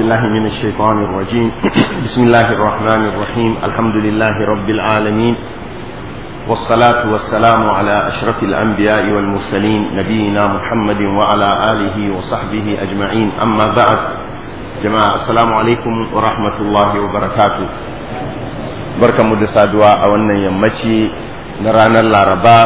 بالله من الشيطان الرجيم بسم الله الرحمن الرحيم الحمد لله رب العالمين والصلاة والسلام على أشرف الأنبياء والمرسلين نبينا محمد وعلى آله وصحبه أجمعين أما بعد جماعة السلام عليكم ورحمة الله وبركاته بركة مدسة دعاء أولا يمتي نرانا العرباء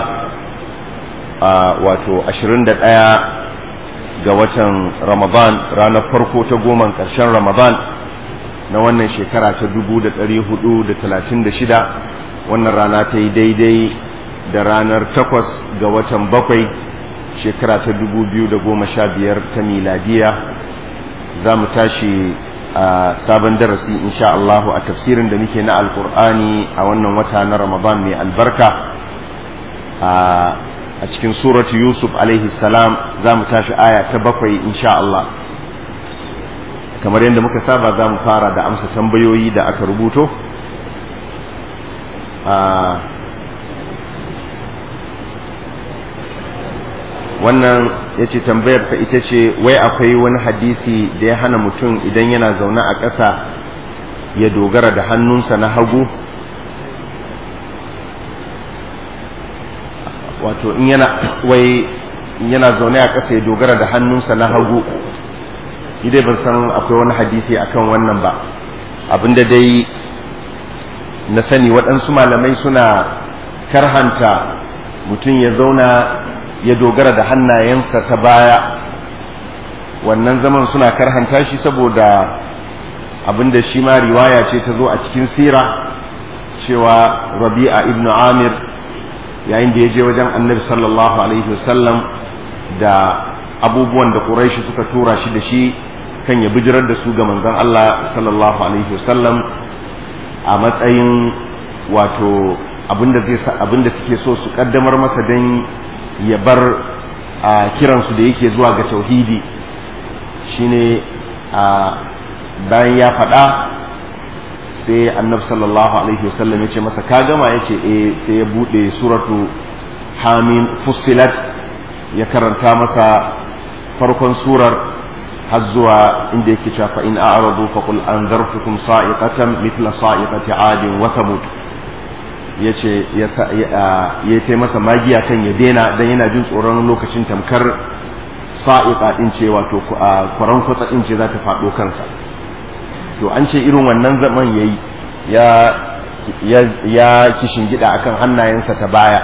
واتو أشرين دقاء ga watan Ramadan ranar farko ta goma ƙarshen Ramadan na wannan shekara ta dubu da ɗari hudu da talatin da shida wannan rana ta yi daidai da ranar takwas ga watan bakwai shekara ta dubu biyu da goma sha biyar ta miladiya za mu tashi a sabon darasi insha Allahu a tafsirin da muke na alkur'ani a wannan wata na Ramadan mai albarka a a cikin suratu yusuf alaihi salam za mu tashi aya ta bakwai insha Allah kamar yadda muka saba za mu fara da amsa tambayoyi da aka rubuto wannan ya ce tambayar ta ita ce wai akwai wani hadisi da ya hana mutum idan yana zaune a ƙasa ya dogara da hannunsa na hagu wato in yana wai yana zaune a ƙasa ya dogara da hannunsa na hagu idai ban san akwai wani hadisi akan wannan ba abinda dai na sani waɗansu malamai suna karhanta mutum ya zauna ya dogara da hannayensa ta baya wannan zaman suna karhanta shi saboda abinda shi ma riwaya ce ta zo a cikin sira cewa rabi'a ibnu amir yayin da ya je wajen annabi sallallahu alaihi wasallam da abubuwan da quraishi suka tura shi da shi kan ya bijirar da su ga manzon Allah sallallahu alaihi wasallam a matsayin wato abinda zai abinda suke so su kaddamar masa dan ya bar a kiransu da yake zuwa ga tauhidi shine a bayan ya faɗa sai annabi sallallahu alaihi wasallam ya ce masa ka gama ya ce eh sai ya buɗe suratu hamim fussilat ya karanta masa farkon surar har zuwa inda yake cewa fa in a'radu fa qul anzartukum sa'iqatan mithla sa'iqati 'adin wa thamud yace ya ya kai masa magiya kan ya dena dan yana jin tsoron lokacin tamkar sa'iqa din ce wato kwaran kwatsa din ce za ta faɗo kansa to an ce irin wannan zaman yayi ya ya ya kishin gida akan hannayensa ta baya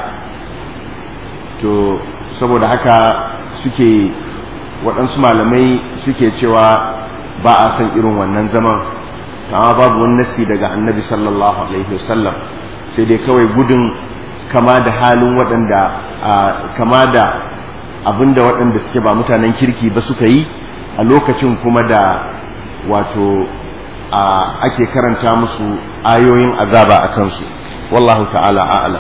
to saboda haka suke waɗansu malamai suke cewa ba a san irin wannan zaman amma babu wani nasi daga annabi sallallahu alaihi wasallam sai dai kawai gudun kama da halin waɗanda kama da abinda waɗanda suke ba mutanen kirki ba suka yi a lokacin kuma da wato ake karanta musu ayoyin azaba a kansu wallahu ta'ala a'ala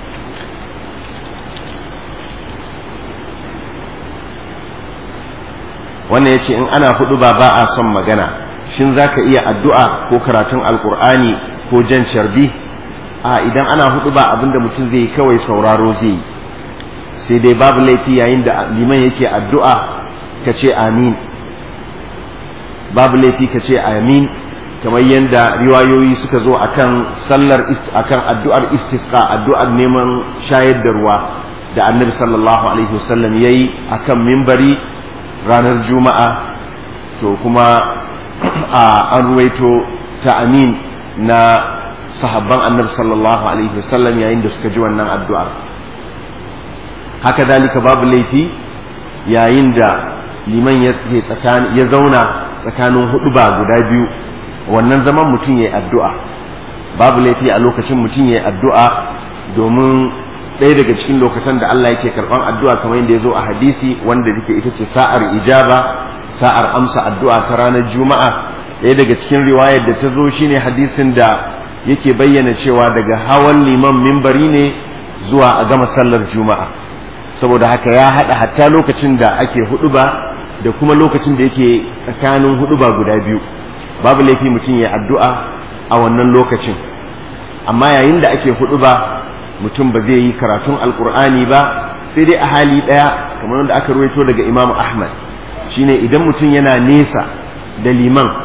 wannan ya ce in ana hudu ba ba a son magana shin za ka iya addu'a ko karatun alkur'ani ko jan sharbi a idan ana hudu ba abinda mutum zai yi kawai sauraro zai yi sai dai babu laifi yayin da liman yake addu'a ka ce amin babu laifi ka ce amin kamar yadda riwayoyi suka zo akan sallar akan addu'ar istisqa addu'ar neman shayar da ruwa da annabi sallallahu alaihi wasallam yayi akan mimbari ranar juma'a to kuma an ruwaito ta amin na sahabban annabi sallallahu alaihi wasallam yayin da suka ji wannan addu'ar haka dalika babu laifi yayin da liman ya zauna tsakanin hudu ba guda biyu wannan zaman mutum ya yi addu'a babu laifi a lokacin mutum ya yi addu'a domin ɗaya daga cikin lokacin da Allah yake karɓan addu'a kamar yadda ya zo a hadisi wanda yake ita ce sa'ar ijaba sa'ar amsa addu'a ta ranar juma'a ɗaya daga cikin riwayar da ta zo shine hadisin da yake bayyana cewa daga hawan liman mimbari ne zuwa a gama sallar juma'a saboda haka ya haɗa hatta lokacin da ake huɗuba da kuma lokacin da yake tsakanin huɗuba guda biyu babu laifi mutum ya addu'a a wannan lokacin amma yayin da ake hudu ba mutum ba zai yi karatun alkur'ani ba sai dai a hali ɗaya kamar wanda aka ruwaito daga imam ahmad shine idan mutum yana nesa da liman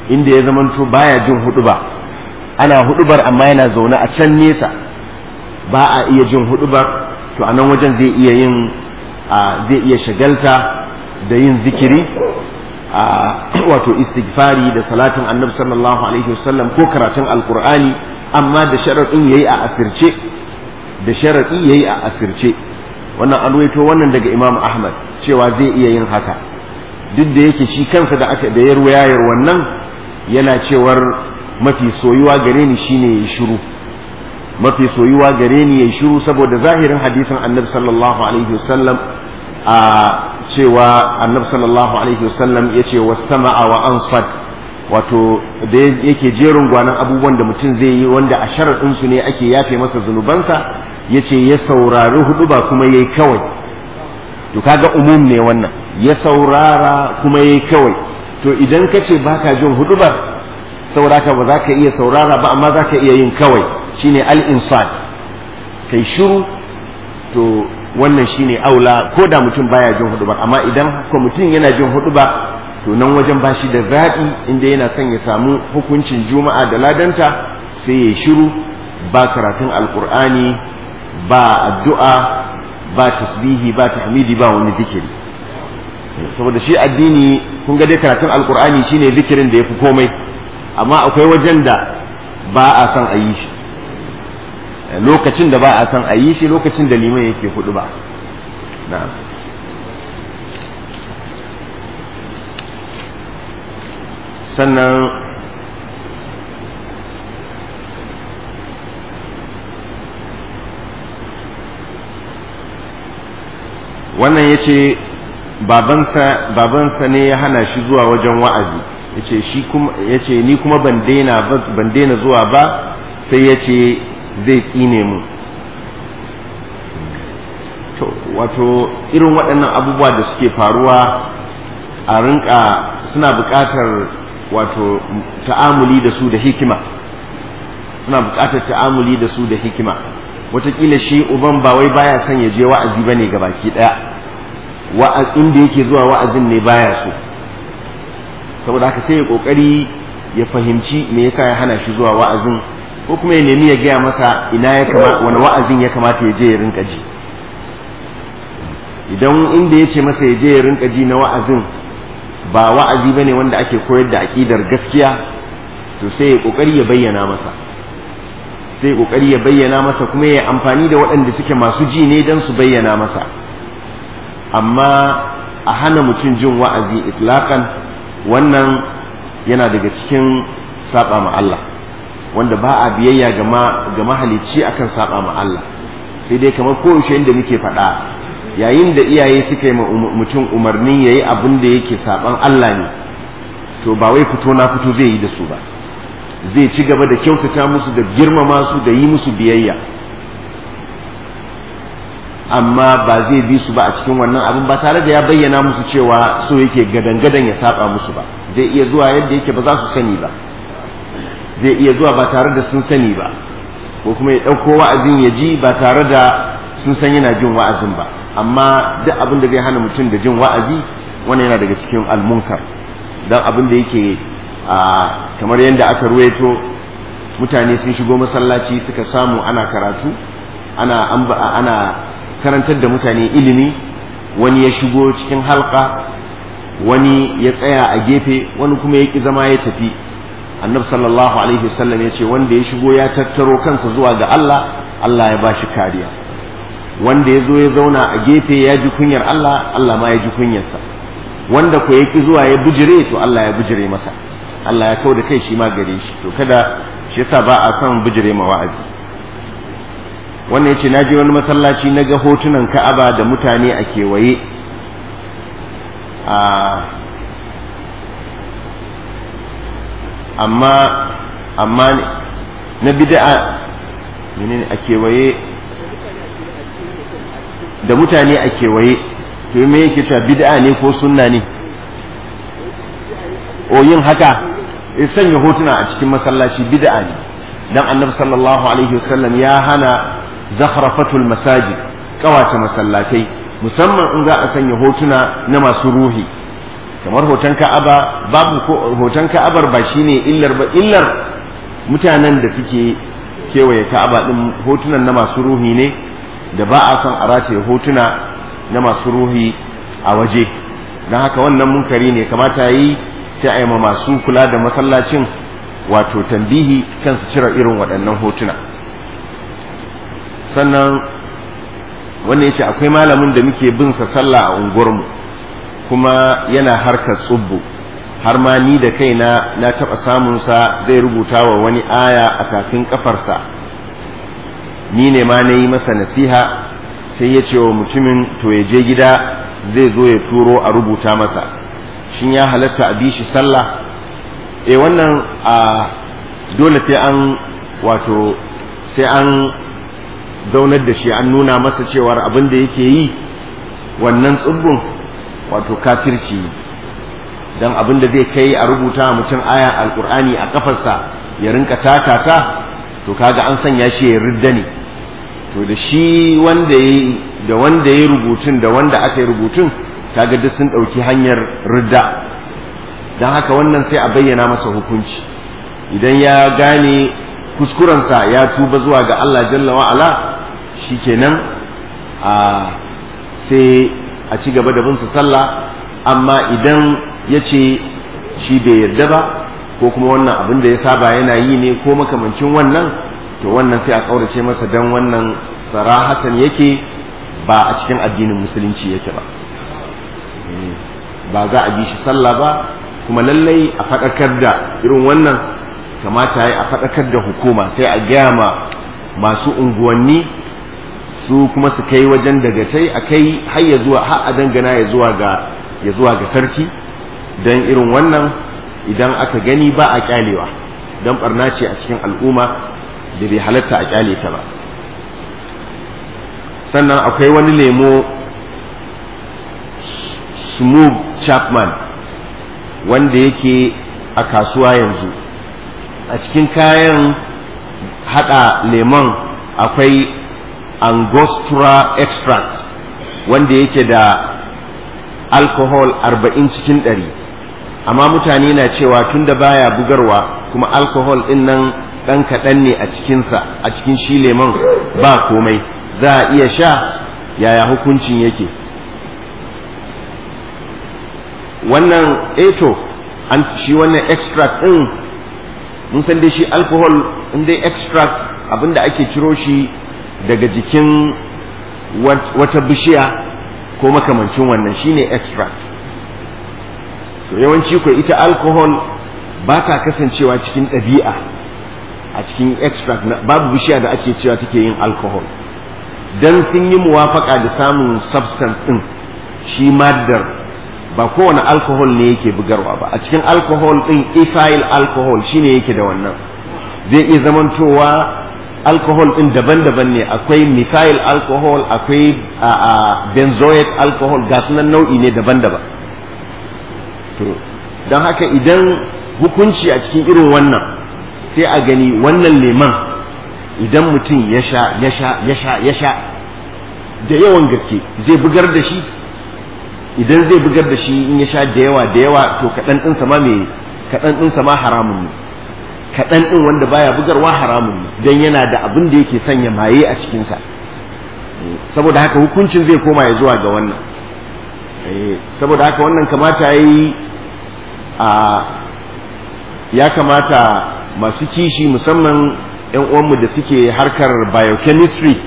inda ya zamanto baya jin huduba ana hudubar amma yana zaune a can nesa ba a iya jin hudubar to a nan wajen zai iya yin zai iya shagalta da yin zikiri wato istighfari da salatin annabi sallallahu alaihi wasallam ko karatun alkur'ani amma da sharaɗin yayi a asirce da sharaɗi yayi a asirce wannan an ruwaito wannan daga imam ahmad cewa zai iya yin haka duk da yake shi kansa da aka da ya ruwayar wannan yana cewar mafi soyuwa gare ni shine yayi shiru mafi soyuwa gare ni yayi shiru saboda zahirin hadisin annabi sallallahu alaihi wasallam a cewa annabi sallallahu alaihi wasallam yace was-sama'a wa ansad wato da yake jerin gwanan abubuwan da mutum zai yi wanda a sharaɗin su ne ake yafe masa zunubansa yace ya saurari hudu ba kuma yayi kawai to kaga umum ne wannan ya saurara kuma yayi kawai to idan ka ce baka jin hudu ba sauraka ba za ka iya saurara ba amma za ka iya yin kawai shine al-insad kai shiru to wannan shine aula ko da mutum baya jin hudu ba amma idan ko mutum yana jin hudu ba to nan wajen ba shi da zaɓi inda yana son ya samu hukuncin juma'a da ladanta sai ya shiru ba karatun alkur'ani ba addu'a ba tasbihi ba tahmidi ba wani zikiri saboda shi addini kun ga dai karatun alkur'ani shine zikirin da ya fi komai amma akwai wajen da ba a son a yi shi lokacin da ba a son a yi shi lokacin da liman yake hudu ba na'am sannan wannan ya ce babansa ne ya hana shi zuwa wajen wa'azi yace shi kuma yace ni kuma ban daina ban daina zuwa ba sai yace zai tsine mu to wato irin waɗannan abubuwa da suke faruwa a rinka suna buƙatar wato ta'amuli da su da hikima suna buƙatar ta'amuli da su da hikima wataƙila shi uban ba wai baya son ya je wa'azi bane ga baki ɗaya wa'azin da yake zuwa wa'azin ne baya so saboda haka sai ya kokari ya fahimci me yasa ya hana shi zuwa wa'azin ko kuma ya nemi ya gaya masa ina ya kamata wani wa'azin ya kamata ya je ya rinka ji idan inda ya ce masa ya je ya rinka ji na wa'azin ba wa'azi bane wanda ake koyar da aƙidar gaskiya to sai ya kokari ya bayyana masa sai ya kokari ya bayyana masa kuma ya amfani da waɗanda suke masu ji ne don su bayyana masa amma a hana mutum jin wa'azi itlaqan wannan yana daga cikin saba ma Allah wanda ba a biyayya ga mahalicci akan saba ma Allah sai dai kamar koyaushe inda muke faɗa yayin da iyaye suka yi mutum umarnin yayi abin da yake saban Allah ne to ba wai fito na fito zai yi da su ba zai ci gaba da kyautata musu da girmama su da yi musu biyayya amma ba zai bi su ba a cikin wannan abin ba tare da ya bayyana musu cewa so yake gadan-gadan ya saba musu ba zai iya zuwa yadda yake ba za su sani ba zai iya zuwa ba tare da sun sani ba ko kuma ya ɗauko wa'azin ya ji ba tare da sun san yana jin wa'azin ba amma duk abin da zai hana mutum da jin wa'azi wannan yana daga cikin almunkar don abin da yake kamar yadda aka ruwaito mutane sun shigo masallaci suka samu ana karatu ana ana karantar da mutane ilimi wani ya shigo cikin halka wani ya tsaya a gefe wani kuma ya ki zama ya tafi annabi sallallahu alaihi wasallam ya ce wanda ya shigo ya tattaro kansa zuwa ga Allah Allah ya bashi kariya wanda ya zo ya zauna a gefe ya ji kunyar Allah Allah ma ya ji kunyarsa wanda ko ya ki zuwa ya bijire to Allah ya bijire masa Allah ya kau da kai shi ma gare shi to kada shi yasa ba a son bijire ma wa'azi wannan ya ce na je wani masallaci na ga hotunan ka'aba da mutane a kewaye amma amma na bid'a menene a kewaye da mutane a kewaye to me yake cewa bid'a ne ko sunna ne o yin haka ya sanya hotuna a cikin masallaci bid'a ne dan annabi sallallahu alaihi wasallam ya hana zakhrafatul masajid kawace masallatai musamman in za a sanya hotuna na masu ruhi kamar hoton ka'aba babu hoton ka'abar ba shine illar ba illar mutanen da suke kewaye ka'aba din hotunan na masu ruhi ne da ba a son a rataye hotuna na masu ruhi a waje don haka wannan munkari ne kamata yi sai a yi ma masu kula da masallacin wato tambihi kansu cire irin waɗannan hotuna sannan wannan yace akwai malamin da muke bin sa sallah a unguwarmu kuma yana harkar tsubbu har ma ni da kaina na taɓa samun sa zai rubuta wa wani aya a kafin kafarsa ni ne ma na yi masa nasiha sai ya ce wa mutumin to ya je gida zai zo ya turo a rubuta masa shin ya halatta a bi shi sallah eh wannan a dole sai an wato sai an zaunar da shi an nuna masa cewar abin da yake yi wannan tsibbin wato kafirci don abin da zai kai a rubuta mutum aya alkur'ani a kafarsa ya rinka takata to kaga an sanya shi ya ridda ne to da shi wanda ya da wanda ya rubutun da wanda aka yi rubutun kaga duk sun ɗauki hanyar ridda don haka wannan sai a bayyana masa hukunci idan ya gane kuskurensa ya tuba zuwa ga Allah jalla wa'ala shikenan a sai a ci gaba da bin su sallah amma idan ya ce shi bai yarda ba ko kuma wannan abin da ya saba yana yi ne ko makamancin wannan to wannan sai a kaurace masa dan wannan sarahatan yake ba a cikin addinin musulunci yake ba ba za a bi shi sallah ba kuma lallai a faɗakar da irin wannan kamata ya a faɗakar da hukuma sai a gaya ma masu unguwanni su kuma su kai wajen dagatai a kai har ya zuwa har a dangana ya zuwa ga ya zuwa ga sarki don irin wannan idan aka gani ba a kyalewa don barna ce a cikin al'umma da bai halatta a kyale ta ba sannan akwai wani lemo smooth chapman wanda yake a kasuwa yanzu a cikin kayan hada lemon akwai angostura extract wanda yake da alcohol arba'in cikin ɗari amma mutane na cewa tunda baya bugarwa kuma alcohol ɗin nan ɗan kaɗan ne a cikinsa a cikin shi lemon ba komai za a iya sha yaya hukuncin yake wannan eto an shi wannan extract ɗin mun san dai shi alcohol in dai extract abinda ake ciro shi daga jikin wata bishiya ko makamancin wannan shine extract to yawanci ko ita alcohol ba ta kasancewa cikin ɗabi'a a cikin extract babu bishiya da ake cewa take yin alcohol dan sun yi muwafaka da samun substance ɗin shi maddar ba kowane alcohol ne yake bugarwa ba a cikin alcohol ɗin ethyl alcohol shine yake da wannan zai iya zamantowa alcohol ɗin daban-daban ne akwai methyl alcohol akwai benzoic alcohol ga sunan nau'i ne daban-daban to don haka idan hukunci a cikin irin wannan sai a gani wannan leman idan mutum ya sha ya sha ya sha ya sha da yawan gaske zai bugar da shi idan zai bugar da shi in ya sha da yawa da yawa to kaɗan ɗinsa ma mai kaɗan ɗinsa ma haramun ne kaɗan ɗin wanda baya bugarwa haramun ne don yana da abin da yake sanya maye a cikinsa saboda haka hukuncin zai koma ya zuwa ga wannan saboda haka wannan kamata ya yi a ya kamata masu kishi musamman 'yan uwanmu da suke harkar biochemistry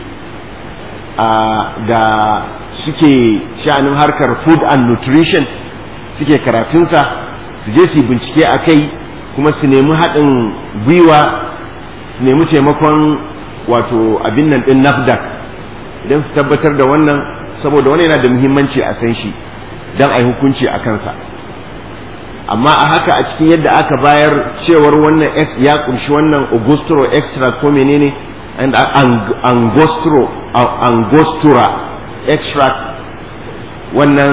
da suke sha'anin harkar food and nutrition suke karatunsa su je su bincike a kai kuma su nemi haɗin gwiwa su nemi taimakon wato abin nan ɗin nafdak idan su tabbatar da wannan saboda wani yana da muhimmanci a san shi don a yi hukunci a kansa amma a haka a cikin yadda aka bayar cewar wannan x ya kunshi wannan augustro extra ko menene and angostro angostura extract wannan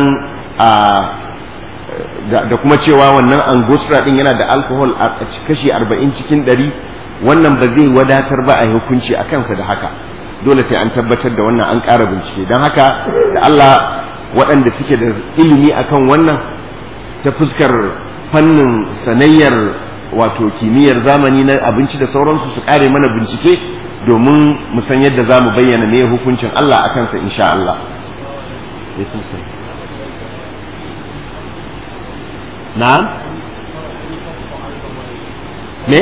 da kuma cewa wannan angostura din yana da alcohol a kashi 40 cikin 100 wannan ba zai wadatar ba a hukunci a kansa da haka dole sai an tabbatar da wannan an ƙara bincike don haka da Allah waɗanda suke da ilimi akan wannan ta fuskar fannin sanayyar wato kimiyyar zamani na abinci da sauransu su kare mana bincike domin mu san yadda za mu bayyana me hukuncin Allah a kansa insha Allah na'am me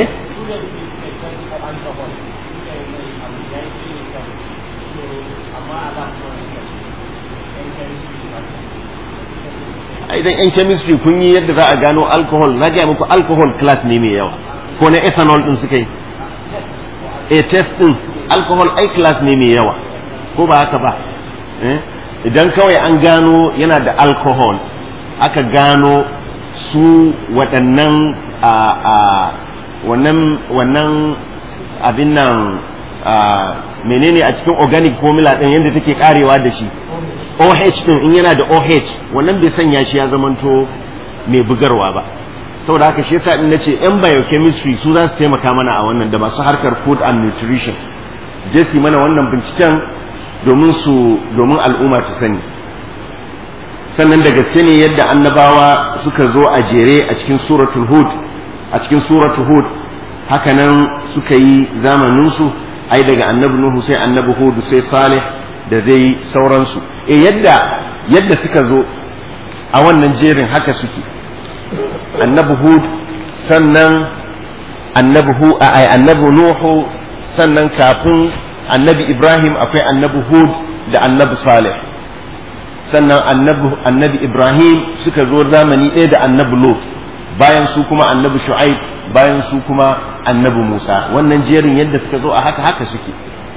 idan yan chemistry kun yi yadda za a gano alcohol na gaya muku alcohol class ne mai yawa ko na ethanol din suka yi a test din alcohol ai class ne mai yawa ko ba haka ba idan kawai an gano yana da alcohol aka gano su waɗannan a wannan wannan abin nan menene a cikin organic formula ɗin yadda take karewa da shi OH din in yana da OH wannan bai sanya shi ya zamanto mai bugarwa ba saboda haka shi yasa din nace yan biochemistry su za su taimaka mana a wannan da masu harkar food and nutrition je su mana wannan binciken domin su domin al'umma su sani sannan da gaske ne yadda annabawa suka zo a jere a cikin suratul hud a cikin suratul hud hakanan suka yi zamanin su ai daga annabi nuhu sai annabi hud sai salih da dai sauransu e yadda yadda suka zo a wannan jerin haka suke annabi hud sannan annabi hu ai annabi nuhu sannan kafin annabi ibrahim akwai annabi hud da annabi salih sannan annabi annabi ibrahim suka zo zamani ɗaya da annabi lot bayan su kuma annabi shu'aib bayan su kuma annabi musa wannan jerin yadda suka zo a haka haka suke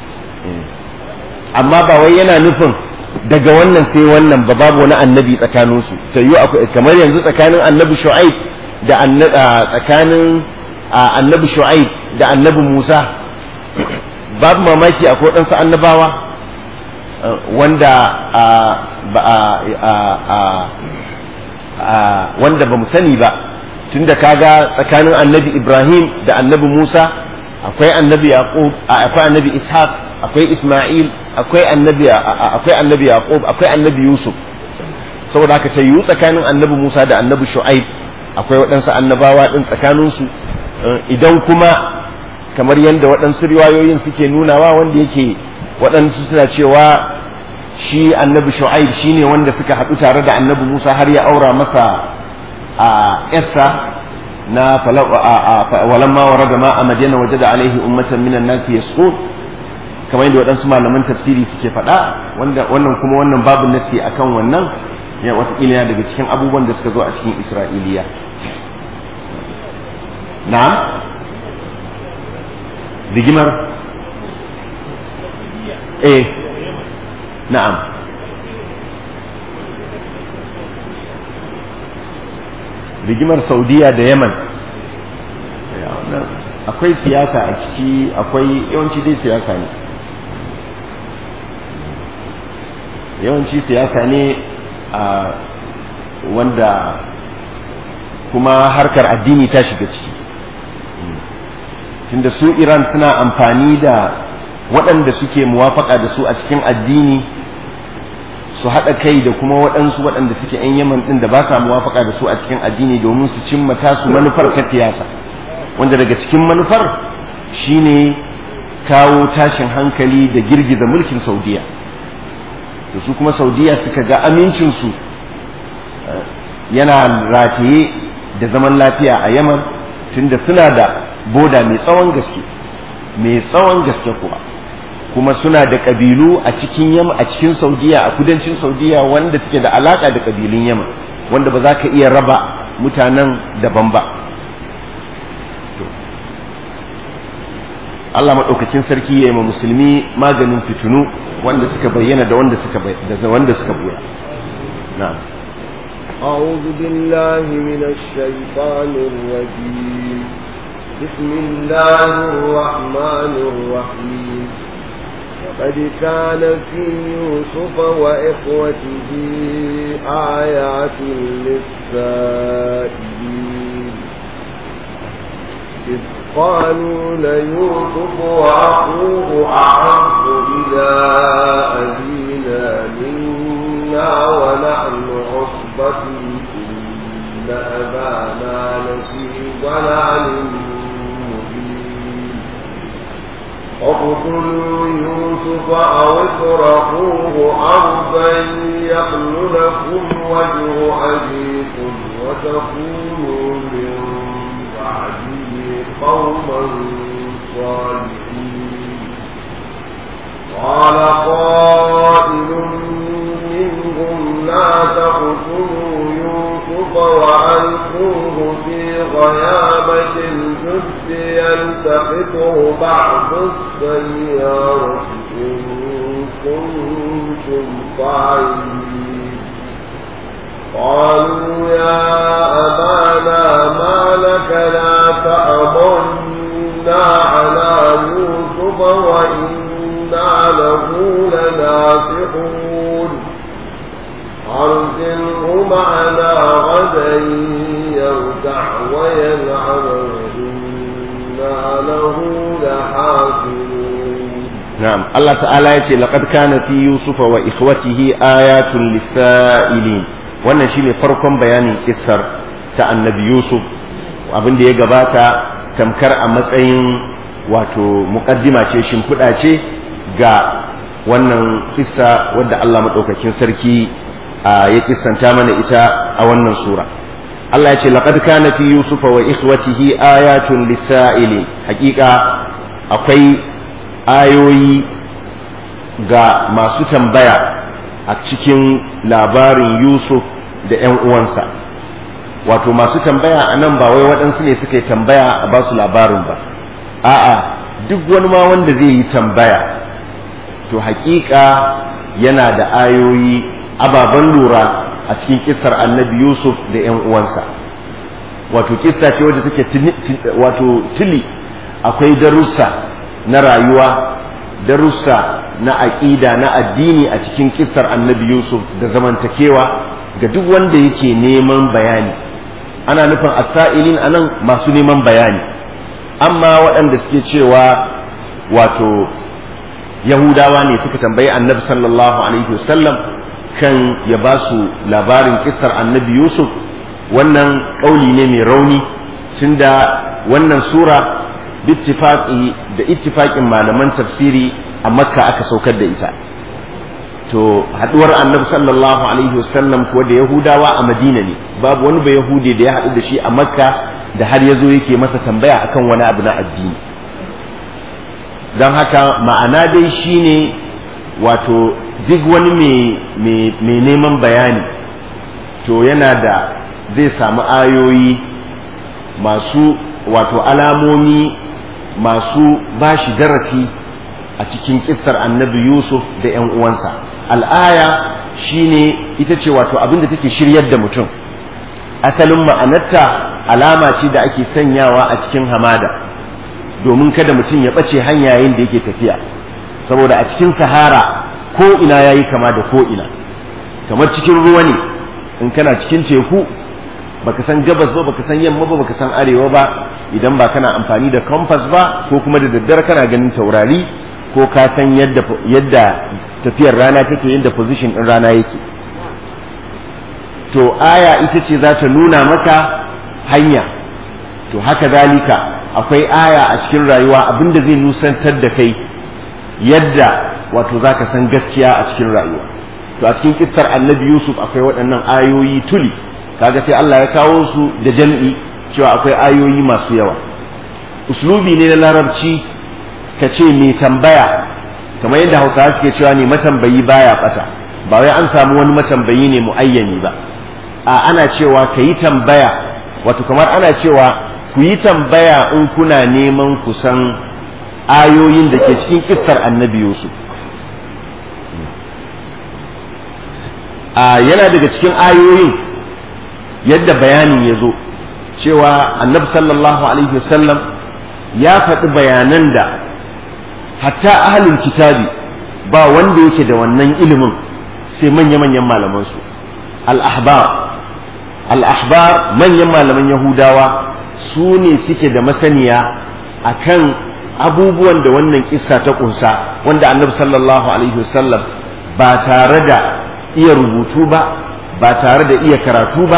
amma ba wai yana nufin daga wannan sai wannan ba babu wani annabi tsakanin su ta yi kamar yanzu tsakanin annabi shu'aib da tsakanin annabi shu'aib da annabi musa babu mamaki akwai ɗansu annabawa wanda wanda ba mu sani ba tunda kaga tsakanin annabi ibrahim da annabi musa akwai annabi yaqub akwai annabi ishaq akwai isma'il akwai annabi akwai annabi yaqub akwai annabi yusuf saboda haka ta yiwu tsakanin annabi musa da annabi shu'aib akwai waɗansu annabawa ɗin tsakaninsu idan kuma kamar yadda waɗansu riwayoyin suke nunawa wanda yake waɗansu suna cewa shi annabi shu'aib shine wanda suka haɗu tare da annabi musa har ya aura masa a yarsa na walamma warada ma a madina waje da alaihi ummatan minan nasi yasqut kamar yadda waɗansu malaman tafsiri suke faɗa wanda wannan kuma wannan babu nasi akan wannan ya wataƙila yana daga cikin abubuwan da suka zo a cikin isra'iliya na'am rigimar eh na'am rigimar saudiya da yaman akwai siyasa a ciki akwai yawanci dai siyasa ne yawanci siyasa ne a wanda kuma harkar addini ta shiga ciki tunda su iran suna amfani da waɗanda suke muwafaka da su a cikin addini su haɗa kai da kuma waɗansu waɗanda suke 'yan yaman ɗin da ba sa muwafaka da su a cikin addini domin su cimma tasu manufar ta siyasa wanda daga cikin manufar shine kawo tashin hankali da girgiza mulkin saudiya da su kuma saudiya suka ga amincinsu yana rataye da zaman lafiya a yaman tunda suna da boda mai tsawon gaske mai tsawon gaske kuwa kuma suna da ƙabilu a cikin yamma a cikin saudiya a kudancin saudiya wanda suke da alaƙa da ƙabilun yamma wanda ba za ka iya raba mutanen daban ba Allah maɗaukakin sarki ya yi ma musulmi maganin fitinu wanda suka bayyana da wanda suka da wanda suka buya na'am أعوذ بالله من الشيطان الرجيم بسم الله الرحمن الرحيم قد كان في يوسف وإخوته آيات للسائلين إذ قالوا ليوسف وأخوه أحب إلى أبينا منا ونحن عصبة إن أبانا لفي ضلال مبين اقتلوا يوسف أو اطرحوه أرضا يخل لكم وجه أبيكم وتكونوا من بعده قوما صالحين قال قائل منهم لا تقتلوا يوسف وألقوه في غيابة الجب يلتقطه بعض السيارة إن كنتم فاعلين قالوا يا أبانا ما لك لا تأمنا على يوسف وإنا له لناصحون أرسله معنا غدا يرتع ويلعب وإنا له لحافظون نعم الله تعالى يقول لقد كان في يوسف وإخوته آيات للسائلين wannan shine farkon bayanin kissar ta annabi Yusuf abin da ya gabata tamkar a matsayin wato muƙaddima ce shimfiɗa ce ga wannan kissa wadda Allah maɗaukakin sarki ya kissanta mana ita a wannan sura Allah ya ce laqad kana fi yusufa wa ikhwatihi ayatun lisa'ili hakika akwai ayoyi ga masu tambaya a cikin labarin Yusuf da ‘yan uwansa wato masu tambaya a nan ba wai waɗansu ne suka yi tambaya a ba su labarin ba a'a duk wani ma wanda zai yi tambaya to hakika yana da ayoyi ababen lura a cikin kissar annabi Yusuf da ‘yan uwansa wato kissa ce wadda take wato tili akwai darussa na rayuwa darussa na aƙida na addini a cikin kissar annabi Yusuf da zamantakewa ga duk wanda yake neman bayani ana nufin asa'ilin anan masu neman bayani amma waɗanda suke cewa wato yahudawa ne suka tambayi annabi sallallahu alaihi wasallam kan ya ba su labarin kissar annabi Yusuf wannan ƙauli ne mai rauni tunda wannan sura bittifaqi da ittifaqin malaman tafsiri a makka aka saukar da ita to haduwar annabi sallallahu alaihi wasallam kuwa da yahudawa a madina ne babu wani ba yahudi da ya haɗu da shi a makka da har ya zo yake masa tambaya akan wani abu na addini don haka ma'ana dai shine wato duk wani mai neman bayani to yana da zai samu ayoyi masu wato alamomi masu bashi darasi a cikin kissar annabi Yusuf da ‘yan uwansa al'aya shine ita ce wato abin da take shiryar da mutum asalin ma'anarta alama ce da ake sanyawa a cikin hamada domin kada mutum ya ɓace hanyayen da yake tafiya saboda a cikin sahara ko ina yayi kama da ko ina kamar cikin ruwa ne in kana cikin teku baka san gabas ba baka san yamma ba baka san arewa ba idan ba kana amfani da compass ba ko kuma da daddare kana ganin taurari ko ka san yadda yadda tafiyar rana take yadda position din rana yake to aya ita ce za ta nuna maka hanya to haka zalika akwai aya a cikin rayuwa abinda zai nusantar da kai yadda wato za ka san gaskiya a cikin rayuwa to a cikin kissar annabi yusuf akwai waɗannan ayoyi tuli kaga sai Allah ya kawo su da jam'i cewa akwai ayoyi masu yawa uslubi ne na larabci ka ce mai tambaya kamar yadda hausawa suke cewa ne matambayi baya bata ba wai an samu wani matambayi ne muayyani ba a ana cewa ka yi tambaya wato kamar ana cewa ku yi tambaya in kuna neman ku san ayoyin da ke cikin kissar annabi yusuf a yana daga cikin ayoyin yadda bayanin ya zo cewa annabi sallallahu alaihi wasallam ya faɗi bayanan da hatta ahalin kitabi ba wanda yake da wannan ilimin sai manya-manyan malamansu al-ahbar al-ahbar manyan malaman yahudawa su ne suke da masaniya akan abubuwan da wannan kissa ta kunsa wanda annabi sallallahu alaihi wasallam ba tare da iya rubutu ba ba tare da iya karatu ba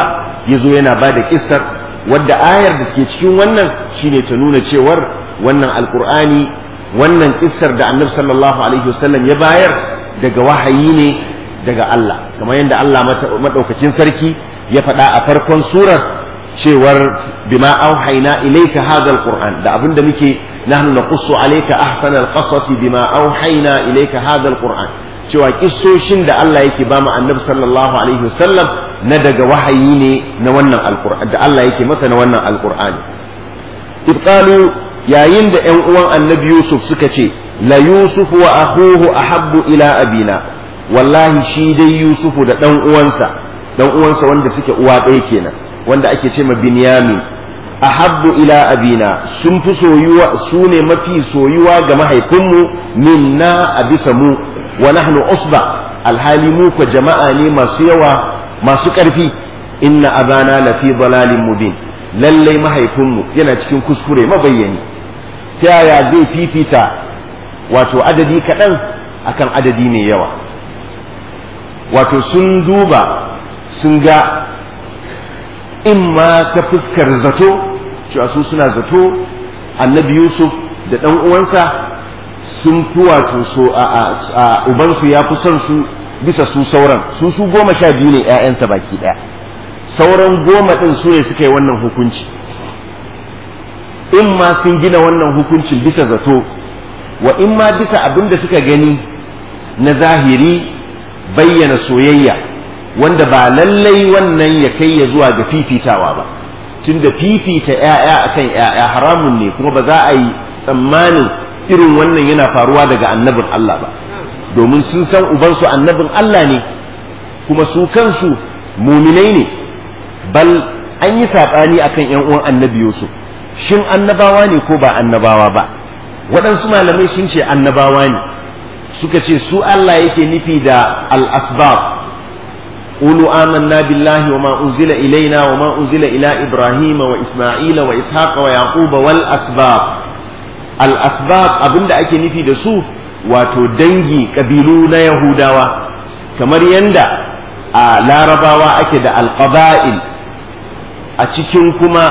ya zo yana ba da kissar wadda ayar da ke cikin wannan shine ta nuna cewar wannan alkur'ani wannan kissar da annabi sallallahu alaihi wasallam ya bayar daga wahayi ne daga Allah kamar yadda Allah madaukakin sarki ya faɗa a farkon surar cewar bima auhayna ilayka hadha alquran da abinda muke nahnu naqussu alayka ahsana alqasas bima auhayna ilayka hadha alquran cewa kissoshin da Allah yake ba mu annabi sallallahu alaihi wasallam na daga wahayi ne na wannan alquran da Allah yake masa na wannan alqur'ani ibqalu yayin da ƴan uwan annabi Yusuf suka ce la Yusuf wa akhuhu ahabbu ila abina wallahi shi dai Yusufu da dan uwansa dan uwansa wanda suke uwa ɗaya kenan wanda ake ce ma Binyamin ahabbu ila abina sun fi soyuwa su ne mafi soyuwa ga mahaifinmu minna a bisa mu wa nahnu usba alhali mu ko jama'a ne masu yawa masu ƙarfi inna abana lafi dalalin mubin lallai mahaifinmu yana cikin kuskure mabayyani ta yaya zai fifita wato adadi kaɗan akan adadi mai yawa wato sun duba sun ga in ma ta fuskar zato cewa su suna zato annabi yusuf da ɗan uwansa sun fi wato so a ubansu ya fi son su bisa su sauran su su goma sha biyu ne 'ya'yansa baki ɗaya sauran goma ɗin su ne suka yi wannan hukunci in ma sun gina wannan hukuncin bisa zato wa in ma bisa abin da suka gani na zahiri bayyana soyayya wanda ba lallai wannan ya kai ya zuwa ga fifitawa ba tunda fifita ‘ya'ya akan ‘ya'ya haramun ne kuma ba za a yi tsammanin irin wannan yana faruwa daga annabin Allah ba domin sun san ubansu annabin Allah ne kuma su kansu muminai ne bal an yi saɓani akan ‘yan uwan annabi Yusuf shin annabawa ne ko ba annabawa ba waɗansu malamai sun ce annabawa ne suka ce su Allah yake nufi da al-asbab قولوا آمنا بالله وما أنزل إلينا وما أنزل إلى إبراهيم وإسماعيل وإسحاق ويعقوب والأسباب الأسباب أبن دا أكي نفي دسو واتو دنجي كبيلو نا يهوداوا كمر يندا لا رباوا أكي دا القبائل أتكين كما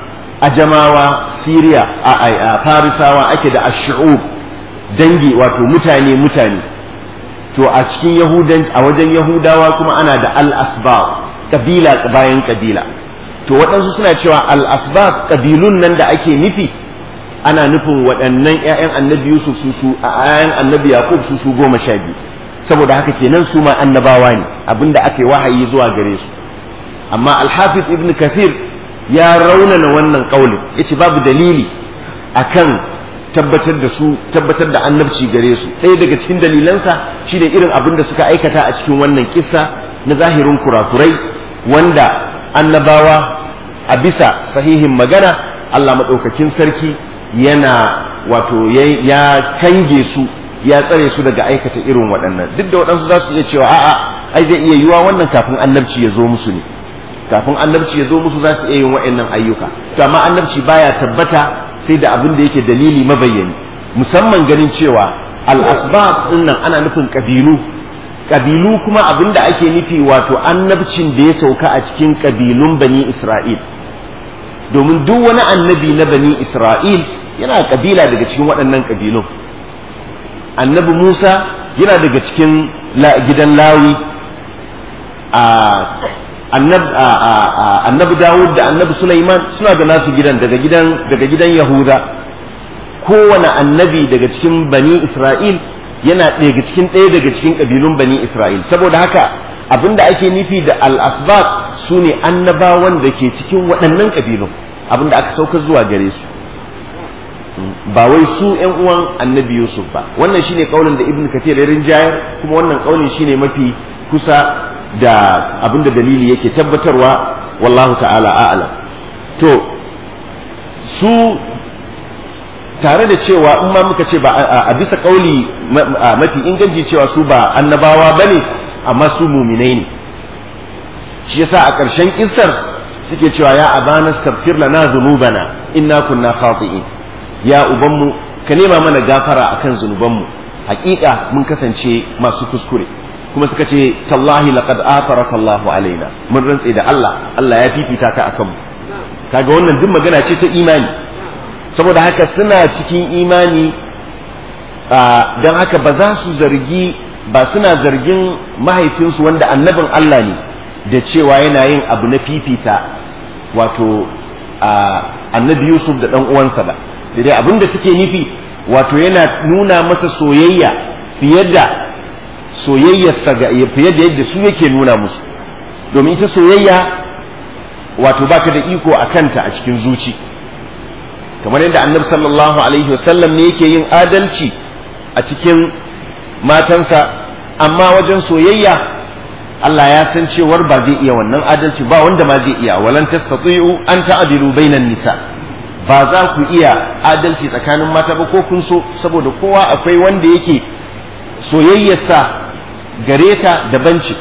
أجماوا سيريا فارساوا أكي دا الشعوب dangi wato mutane mutane to a cikin yahudan a wajen yahudawa kuma ana da al-asbab kabila bayan kabila to waɗansu suna cewa al-asbab kabilun nan da ake nufi ana nufin waɗannan ƴaƴan annabi yusuf su su a ƴaƴan annabi yaqub su su goma sha biyu saboda haka kenan su ma annabawa ne abinda aka yi wahayi zuwa gare su amma al-hafiz ibn kathir ya raunana wannan kaulin yace babu dalili akan tabbatar da su tabbatar da annabci gare su ɗaya daga cikin dalilansa shi ne irin abin da suka aikata a cikin wannan kissa na zahirin kurakurai wanda annabawa a bisa sahihin magana Allah maɗaukakin sarki yana wato ya kange su ya tsare su daga aikata irin waɗannan duk da waɗansu za su iya cewa a'a ai zai iya yiwa wannan kafin annabci ya zo musu ne kafin annabci ya zo musu za su iya yin waɗannan ayyuka to amma annabci baya tabbata sai da abin da yake dalili mabayyani musamman ganin cewa al-asbab din nan ana nufin kabilu kabilu kuma abin da ake nufi wato annabcin da ya sauka a cikin kabilun bani Isra'il domin duk wani annabi na bani Isra'il yana kabila daga cikin waɗannan kabilun annabi Musa yana daga cikin gidan Lawi a annabi Dawud da annabi Sulaiman suna da nasu gidan daga gidan daga gidan Yahuda kowane annabi daga cikin bani Isra'il yana daga cikin ɗaya daga cikin ƙabilun bani Isra'il saboda haka abinda ake nufi da al-asbab su ne annabawan da ke cikin waɗannan ƙabilun abinda aka sauka zuwa gare su ba wai su ƴan uwan annabi Yusuf ba wannan shine kaulin da Ibn Kathir ya rinjayar kuma wannan kaulin shine mafi kusa da abinda dalili yake tabbatarwa wallahu ta'ala a'lam to su tare da cewa in ma muka ce ba a bisa kauli mafi inganci cewa su ba annabawa bane amma su muminai ne shi yasa a ƙarshen kissar suke cewa ya abana astaghfir lana dhunubana inna kunna khati'in ya ubanmu ka nema mana gafara akan zunubanmu hakika mun kasance masu kuskure kuma suka ce tallahi laqad atharaka Allahu alaina mun rantse da Allah Allah ya fifita ka akan mu kaga wannan duk magana ce ta imani saboda haka suna cikin imani don haka ba za su zargi ba suna zargin mahaifinsu wanda annabin Allah ne da cewa yana yin abu na fifita wato annabi Yusuf da ɗan uwansa ba da dai abin da suke nufi wato yana nuna masa soyayya fiye da soyayyarsa ga fiye da yadda su yake nuna musu domin ita soyayya wato baka da iko a kanta a cikin zuci kamar yadda annabi sallallahu alaihi wasallam ne yake yin adalci a cikin matansa amma wajen soyayya Allah ya san cewar ba zai iya wannan adalci ba wanda ma zai iya walan tastati'u an ta'dilu bainan nisa ba za ku iya adalci tsakanin mata ba ko kun so saboda kowa akwai wanda yake soyayyarsa gare ta daban ce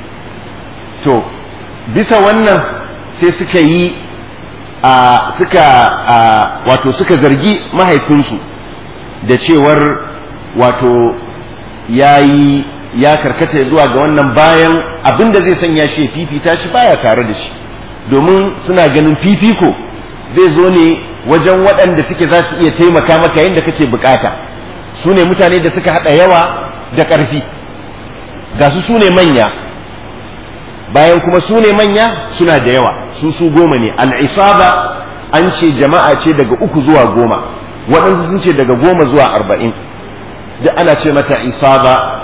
to bisa wannan sai suka yi a suka a wato suka zargi mahaifinsu da cewar wato ya yi ya karkata zuwa ga wannan bayan abin da zai sanya shi fifita shi baya tare da shi domin suna ganin fifiko zai zo ne wajen waɗanda suke za su iya taimaka maka yadda kake bukata su ne mutane da suka haɗa yawa da ƙarfi ga su su ne manya bayan kuma su ne manya suna da yawa su su goma ne al'isaba an ce jama'a ce daga uku zuwa goma waɗansu sun ce daga goma zuwa arba'in duk ana ce mata isaba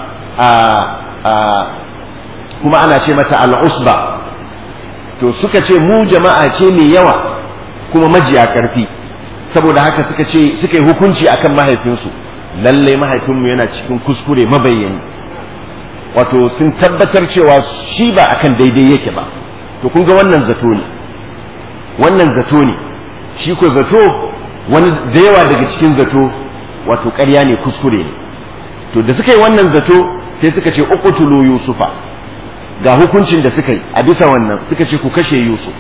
a kuma ana ce mata al'usba to suka ce mu jama'a ce mai yawa kuma majiya ƙarfi saboda haka suka ce suka yi hukunci akan mahaifinsu lallai mahaifinmu yana cikin kuskure mabayyani wato sun tabbatar cewa shi ba akan daidai yake ba to kun ga wannan zato ne wannan zato ne shi ko zato wani da yawa daga cikin zato wato ƙarya ne kuskure ne to da suka yi wannan zato sai suka ce uqtulu yusufa ga hukuncin da suka yi a bisa wannan suka ce ku kashe yusuf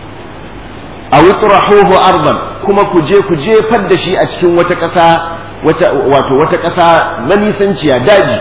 aw itrahuhu ardan kuma ku je ku jefar da shi a cikin wata ƙasa wata wato wata ƙasa na nisanciya daji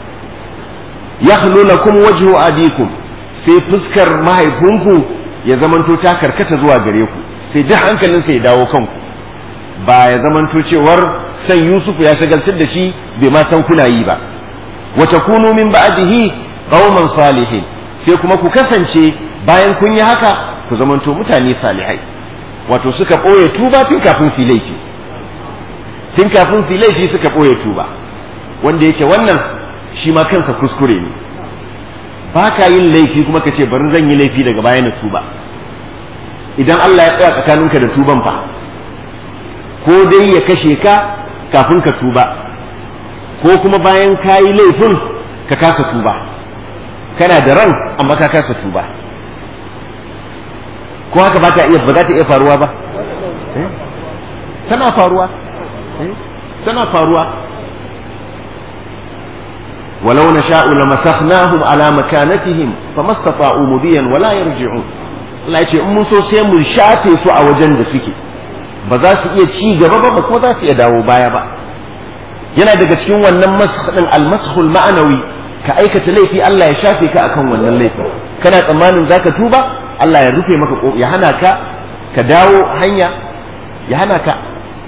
yakhlu lakum wajhu abikum sai fuskar mahaifinku ya zamanto ta karkata zuwa gare ku sai duk hankalinsa ya dawo kanku ba ya zamanto cewar san Yusuf ya shagaltar da shi bai ma san kuna yi ba wa takunu min ba'dihi qauman salihin sai kuma ku kasance bayan kun yi haka ku zamanto mutane salihai wato suka ɓoye tuba tun kafin su laifi tun kafin su laifi suka ɓoye tuba wanda yake wannan shi ma kansa kuskure ne ba ka yin laifi kuma ka ce bari zan yi laifi daga baya na tuba idan Allah ya tsaya tsakaninka da tuban fa ko dai ya kashe ka kafin ka tuba ko kuma bayan ka yi laifin ka kasa tuba kana da ran amma ka kasa tuba ko haka ba ta iya ba za ta iya faruwa ba tana faruwa tana faruwa ولو نشاء لمسخناهم على مكانتهم فما استطاعوا مضيا ولا يرجعون Allah ya ce in mun so sai mu shafe su a wajen da suke ba za su iya ci gaba ba ko za su iya dawo baya ba yana daga cikin wannan masakhin almashul ma'anawi ka aikata laifi Allah ya shafe ka akan wannan laifi kana tsammanin zaka tuba Allah ya rufe maka ya hana ka ka dawo hanya ya hana ka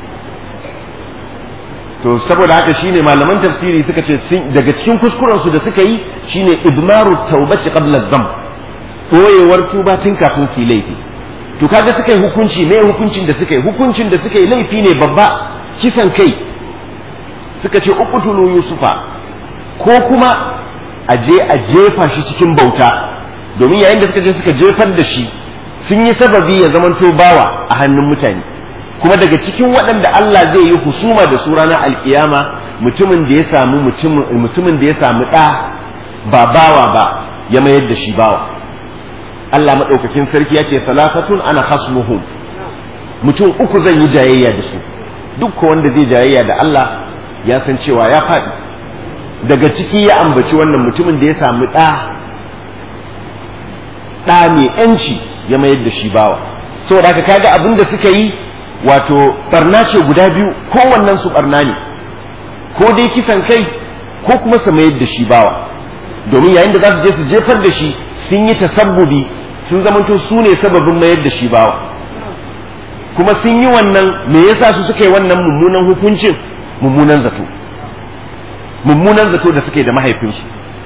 to saboda haka shine malaman tafsiri suka ce daga cikin kuskuren su da suka yi shine idmaru taubati qabla dhanb koyewar tuba tun kafin su laifi to kaga suka yi hukunci me hukuncin da suka yi hukuncin da suka yi laifi ne babba kisan kai suka ce uqtulu yusufa ko kuma a je a jefa shi cikin bauta domin yayin da suka je suka jefar da shi sun yi sababi ya zamanto bawa a hannun mutane kuma daga cikin waɗanda Allah zai yi husuma da su ranar alkiyama mutumin da ya samu mutumin da ya samu ɗa ba bawa ba ya mayar da shi bawa Allah maɗaukakin sarki ya ce salafatun ana hasmuhum mutum uku zan yi jayayya da su duk wanda zai jayayya da Allah ya san cewa ya faɗi daga ciki ya ambaci wannan mutumin da ya samu ɗa ɗa mai ‘yanci ya mayar da shi bawa saboda haka kaga abin da suka yi wato barna ce guda biyu kowannen su barna ne ko dai kisan kai ko kuma su mayar da shi bawa domin yayin da za su je su jefar da shi sun yi tasabbubi sun zamanto su ne sababin mayar da shi bawa kuma sun yi wannan me yasa su suka yi wannan mummunan hukuncin mummunan zato mummunan zato da suke da mahaifinsu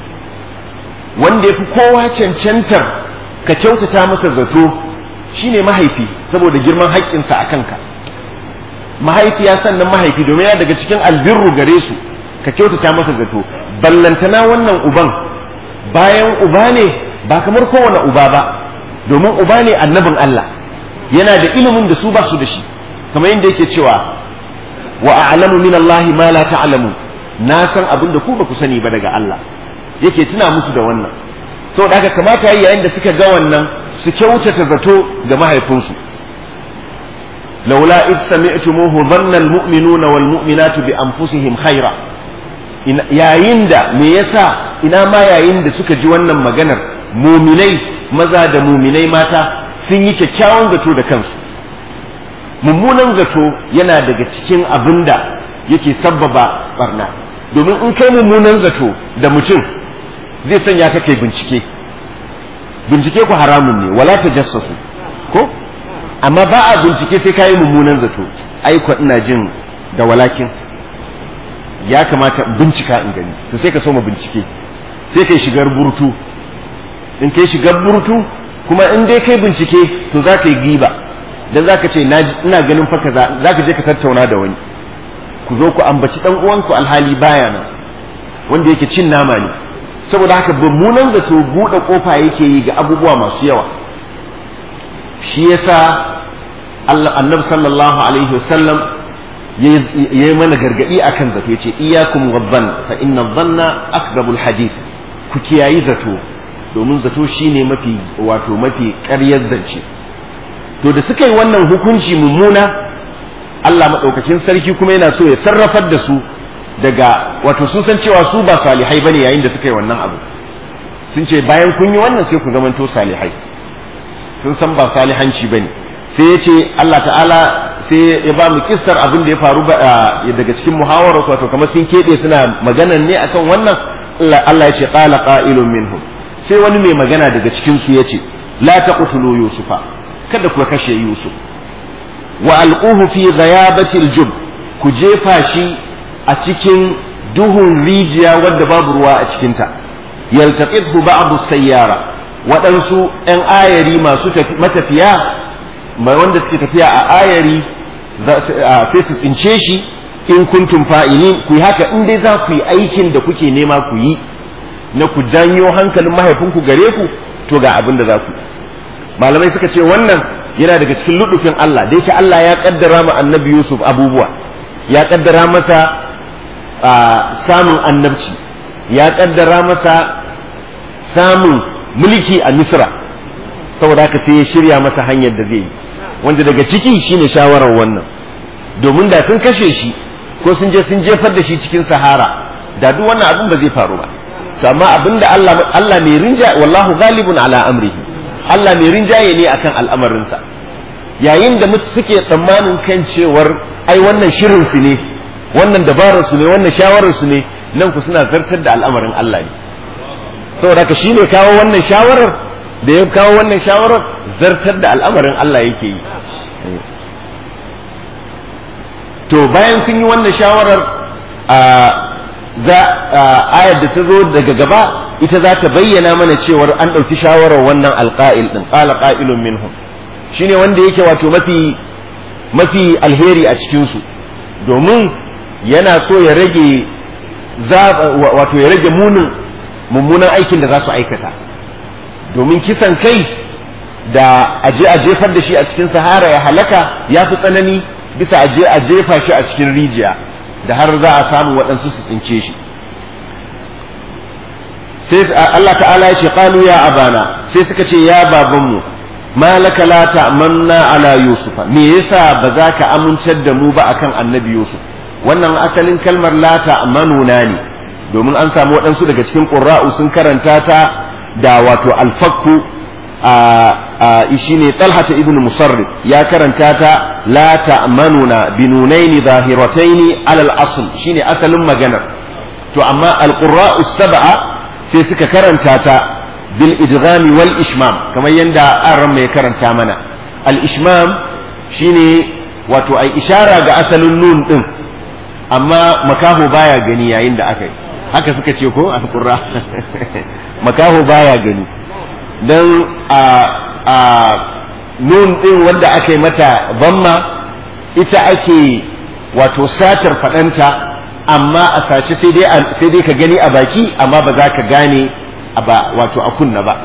wanda ya fi kowa cancantar ka kyautata masa zato shine mahaifi saboda girman haƙƙinsa a kanka mahaifiya sannan mahaifi domin ya daga cikin albirru gare su ka kyautata masa zato ballantana wannan uban bayan uba ne ba kamar kowane uba ba domin uba ne annabin Allah yana da ilimin da su ba su da shi kamar yadda yake cewa wa a'lamu min Allah ma la ta'lamu na san abin da ku ba ku sani ba daga Allah yake tuna musu da wannan saboda haka kamata yayin da suka ga wannan su kyautata zato ga mahaifinsu laula id sami'tumuhu dhanna almu'minuna wal mu'minatu bi anfusihim khaira yayin da me yasa ina ma yayin da suka ji wannan maganar muminai maza da muminai mata sun yi kyakkyawan zato da kansu mummunan zato yana daga cikin abin da yake sabbaba barna domin in kai mummunan zato da mutum zai sanya ka kai bincike bincike ku haramun ne wala ta jassasu ko amma ba a bincike sai ka yi mummunan zato ai ina jin da walakin ya kamata bincika in gani to sai ka so ma bincike sai kai shigar burtu in kai shigar burtu kuma in dai kai bincike to za ka yi giba dan za ka ce ina ganin fa kaza za ka je ka tattauna da wani ku zo ku ambaci dan uwanku alhali baya nan wanda yake cin nama ne saboda haka mummunan zato buɗe kofa yake yi ga abubuwa masu yawa shi yasa Allah annabi sallallahu alaihi wasallam ya yi mana gargadi akan zato yace iyyakum wadhann fa inna dhanna akdabul hadith ku kiyayi zato domin zato shine mafi wato mafi ƙaryar zance to da suka yi wannan hukunci mummuna Allah maɗaukakin sarki kuma yana so ya sarrafar da su daga wato sun san cewa su ba salihai bane yayin da suka yi wannan abu sun ce bayan kun yi wannan sai ku zamanto salihai sun san ba salihanci bane sai ya ce Allah ta'ala sai ya ba mu kissar abin da ya faru daga cikin muhawarar wato kamar sun keɓe suna maganan ne akan wannan Allah ya ce qala qa'ilun minhum sai wani mai magana daga cikin su yace la taqtulu yusufa kada ku kashe yusuf wa alquhu fi ghayabati aljub ku jefa shi a cikin duhun rijiya wadda babu ruwa a cikinta yaltaqithu ba'du sayyara waɗansu 'yan ayari masu matafiya wanda suke tafiya a ayari sai su tsince shi in kuntum fa'ilin ku yi haka in dai za ku yi aikin da kuke nema ku yi na ku janyo hankalin mahaifinku gare ku to ga abin da za ku malamai suka ce wannan yana daga cikin ludufin Allah da yake Allah ya kaddara ma annabi Yusuf abubuwa ya kaddara masa samun annabci ya kaddara masa samun mulki a Misra saboda haka sai ya shirya masa hanyar da zai yi wanda daga ciki shine shawarar wannan domin da sun kashe shi ko sun je sun jefar da shi cikin sahara da duk wannan abin ba zai faru ba to amma abinda Allah Allah mai rinja wallahu ghalibun ala amrihi Allah mai rinjaye ne akan al'amarinsa yayin da mutu suke tsammanin kan cewar ai wannan shirin su ne wannan dabarar su ne wannan shawarar su ne nan ku suna zartar da al'amarin Allah ne saboda ka shine kawo wannan shawarar da ya kawo wannan shawarar zartar da al'amarin Allah yake yi to bayan sun yi wannan shawarar a za ayar da ta zo daga gaba ita za ta bayyana mana cewar an ɗauki shawarar wannan alƙa'il ɗin ƙala ƙa'ilun minhum shine wanda yake wato mafi mafi alheri a cikinsu domin yana so ya rage wato ya rage munin mummunan aikin da za su aikata domin kisan kai da aje a jefar da shi a cikin sahara ya halaka ya fi tsanani bisa aje a jefa shi a cikin rijiya da har za a samu waɗansu su tsince shi sai Allah ta'ala ya ce qalu ya abana sai suka ce ya babanmu malaka la ta'manna ala yusufa me yasa ba za ka amincar da mu ba akan annabi yusuf wannan asalin kalmar la ta'manuna ne domin an samu waɗansu daga cikin qurra'u sun karanta ta da wato alfakku a shine talhata ibn musarrif ya karanta ta la ta'manuna binunaini zahirataini alal asl shine asalin magana to amma alqurra'u sab'a sai suka karanta ta bil idghami wal ishmam kamar yadda aran mai karanta mana al ishmam shine wato ai ishara ga asalin nun din amma makaho baya gani yayin da aka yi haka suka ce ko alqurra makaho baya gani dan a a nun din wanda aka yi mata bamma ita ake wato satar fadanta amma a sace sai dai sai dai ka gani a baki amma ba za ka gane ba wato a kunna ba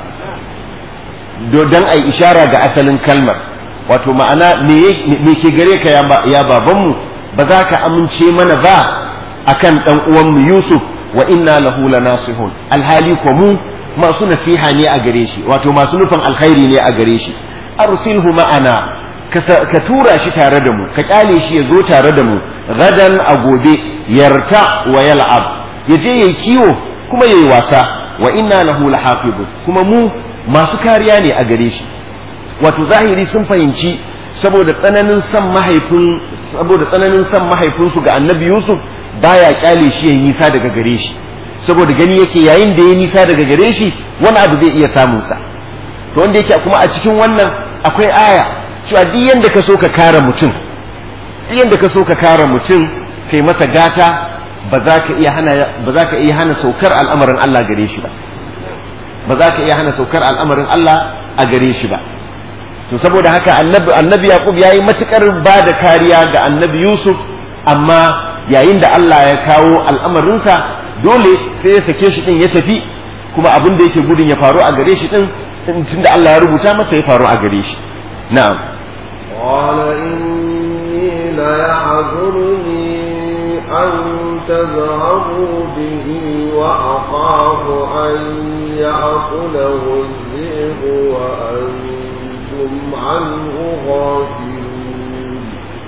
don ai ishara ga asalin kalmar wato ma'ana me ke gare ka ya babanmu ba za ka amince mana ba akan dan uwanmu Yusuf wa inna lahu lanasihun alhali ko mu masu nasiha ne a gare shi wato masu nufin alkhairi ne a gare shi arsilhu ma'ana ka tura shi tare da mu ka kyale shi ya zo tare da mu gadan a gobe yarta wa yal'ab ya je yayi kiwo kuma yayi wasa wa inna lahu lahafizun kuma mu masu kariya ne a gare shi wato zahiri sun fahimci saboda tsananin san mahaifin saboda tsananin san mahaifinsu ga annabi yusuf baya kyale shi yayi nisa daga gare shi saboda gani yake yayin da ya nisa daga gare shi wani abu zai iya samun sa to wanda yake kuma a cikin wannan akwai aya cewa duk yanda ka so ka kare mutum duk yanda ka so ka kare mutum kai masa gata ba za ka iya hana ba za ka iya hana saukar al'amarin Allah gare shi ba ba za ka iya hana saukar al'amarin Allah a gare shi ba to saboda haka annabi annabi yaqub yayi matukar ba da kariya ga annabi yusuf amma yayin da Allah ya kawo al'amarinsa dole sai ya sake shi din ya tafi kuma abin da yake gudun ya faru a gare shi din tunda Allah ya rubuta masa ya faru a gare shi na'am قال إني ليحزنني أن تذهبوا به وأخاف أن يأكله الذئب وأنتم عنه غافلون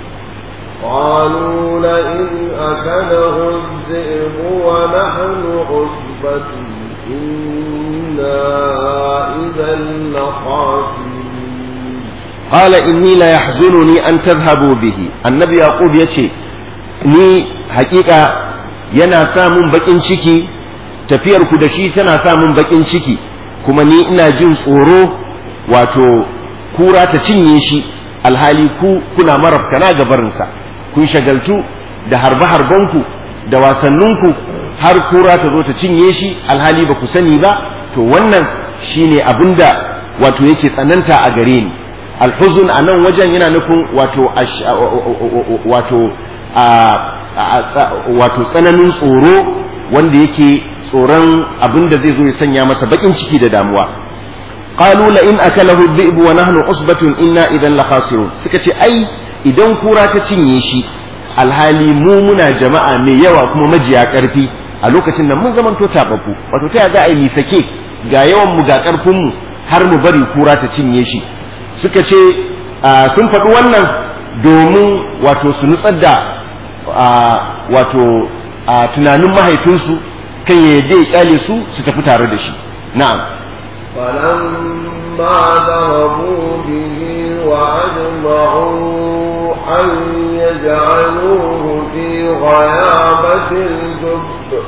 قالوا لئن أكله الذئب ونحن عصبة إنا إذا لخاسرون قال إني لا يحزنني أن تذهبوا به النبي يعقوب يتي ni hakika yana samun bakin ciki tafiyar ku da shi tana samun bakin ciki kuma ni ina jin tsoro wato kura ta cinye shi alhali ku kuna marabtana ga barinsa kun shagaltu da harbe-harbenku da wasanninku har kura ta zo ta cinye shi alhali ba ku sani ba to wannan shine abinda wato yake tsananta a gare ni alhuzun a nan wajen yana nufin wato wato wato tsananin tsoro wanda yake tsoron abin da zai zo ya sanya masa bakin ciki da damuwa qalu la in akalahu dhi'bu wa nahnu usbatun inna idan la khasirun suka ce ai idan kura ta cinye shi alhali mu muna jama'a mai yawa kuma majiya karfi a lokacin nan mun zamanto tababbu wato ta za a yi sake ga yawan mu ga karfin mu har mu bari kura ta cinye shi suka ce sun faɗi wannan domin wato su nutsar da wato tunanin mahaifinsu kan ya yadda ya kyale su su tafi tare da shi na'am فلما ذهبوا به وأجمعوا أن يجعلوه في غيابة الجب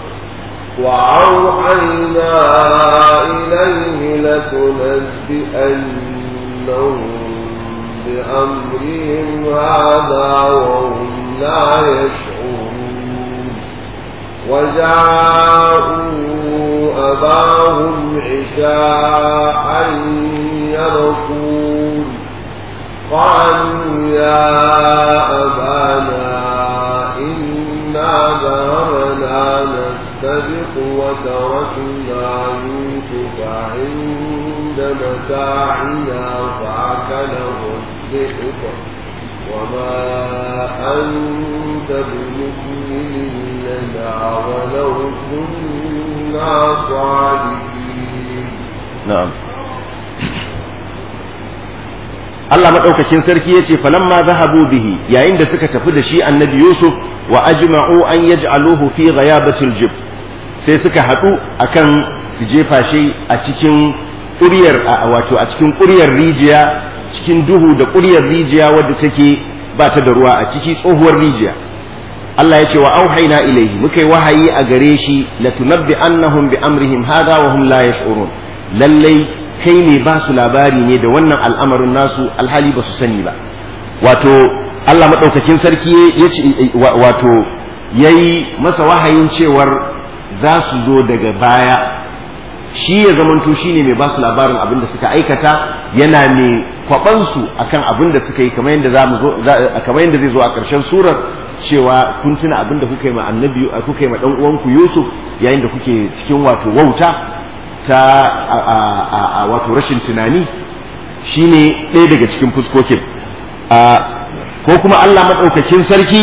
وأوحينا إليه لتنبئنهم بأمرهم هذا وهم لا يشعرون وجاءوا أباهم عشاء يبكون قالوا يا أبانا إنا ذهبنا نستبق وتركنا يوسف عند متاعنا فأكله الذئب وما أنت بمؤمن لنا ولو كنا صادقين na'am Allah madaukakin sarki yace falamma zahabu bihi yayin da suka tafi da shi annabi Yusuf wa ajma'u an yaj'aluhu fi ghayabatil jib sai suka haɗu akan su jefa shi a cikin ƙuryar wato a cikin ƙuryar rijiya cikin duhu da ƙuryar rijiya wadda take ba ta da ruwa a ciki tsohuwar rijiya Allah ya ce wa auhayna ilaihi muka yi wahayi a gare shi latunabbi annahum bi amrihim hada wa hum la yash'urun lallai kai ne ba su labari ne da wannan al'amarin nasu alhali ba su sani ba wato Allah madaukakin sarki ya ce wato yayi masa wahayin cewar za su zo daga baya shi ya zamanto shi ne mai ba su labarin abin da suka aikata yana mai kwabansu akan abin da suka yi kamar yadda za mu zo kamar yadda zai zo a ƙarshen surar cewa kun tuna abin da kuka yi ma annabi kuka yi ma dan uwanku Yusuf yayin da kuke cikin wato wauta ta a wato rashin tunani shine ɗaya daga cikin fuskokin ko kuma Allah madaukakin sarki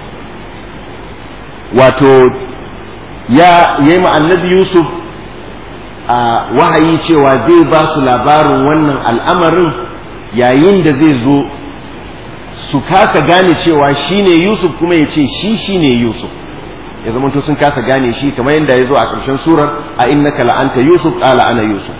wato ya yi ma annabi Yusuf a wahayi cewa zai ba su labarin wannan al'amarin yayin da zai zo su kasa gane cewa shi ne Yusuf kuma ya ce shi shi ne Yusuf ya zama to sun kasa gane shi kamar yadda ya zo a ƙarshen surar a innaka la'anta Yusuf ƙala ana Yusuf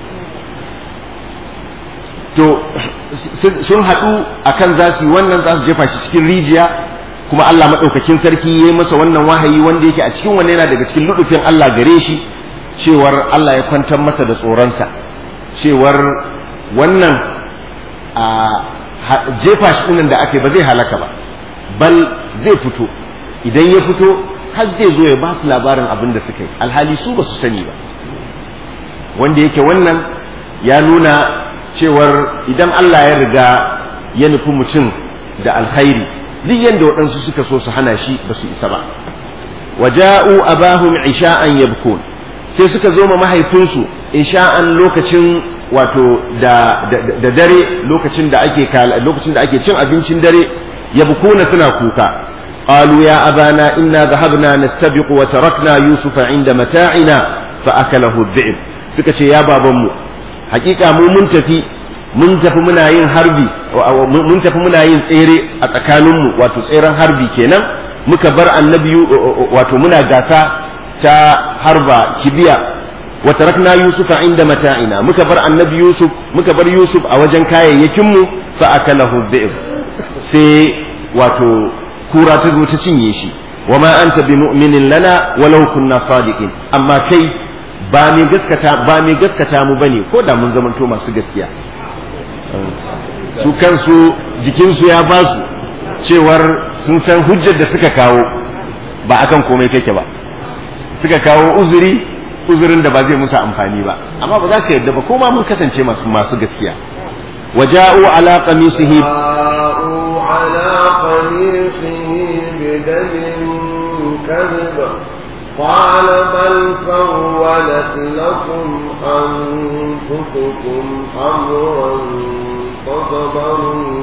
to sun haɗu akan za su yi wannan za su jefa shi cikin rijiya kuma Allah maɗaukakin sarki ya yi masa wannan wahayi wanda yake a cikin wannan yana daga cikin ludufin Allah gare shi cewar Allah ya kwantar masa da tsoronsa cewar wannan a jefa shi ɗinan da ake ba zai halaka ba bal zai fito idan ya fito har zai zo ya ba su labarin abin da suka yi alhali su ba su sani ba wanda yake wannan ya nuna cewar idan Allah ya riga ya nufi mutum da alkhairi duk yadda waɗansu suka so su hana shi ba su isa ba waja'u abahum isha'an yabkun sai suka zo ma mahaifinsu isha'an lokacin wato da, da, dare lokacin da ake lokacin da ake cin abincin dare yabkuna suna kuka qalu ya abana inna dhahabna nastabiqu wa tarakna yusufa inda mata'ina fa akalahu dhi'b suka ce ya babanmu hakika mu mun tafi mun tafi muna yin harbi mun tafi muna yin tsere a tsakaninmu wato tseren harbi kenan muka bar annabi wato muna gasa ta harba kibiya wa tarakna yusufa inda mata'ina muka bar annabi yusuf muka bar yusuf a wajen kayayyakin mu fa akalahu dhi'b sai wato kura ta zo ta cinye shi wa ma anta bi mu'minin lana walau kunna sadiqin amma kai ba mai gaskata ba mai gaskata mu bane ko da mun zamanto masu gaskiya su kansu jikinsu ya ba su cewar sun san hujjar da suka kawo ba akan komai kake ba suka kawo uzuri uzurin da ba zai musu amfani ba amma ba za ka yadda ba ko ma mun kasance masu masu gaskiya waja'u ala qamisihi على قميصه بدم كذب قال بل سولت لكم أنفسكم أمرا فصبر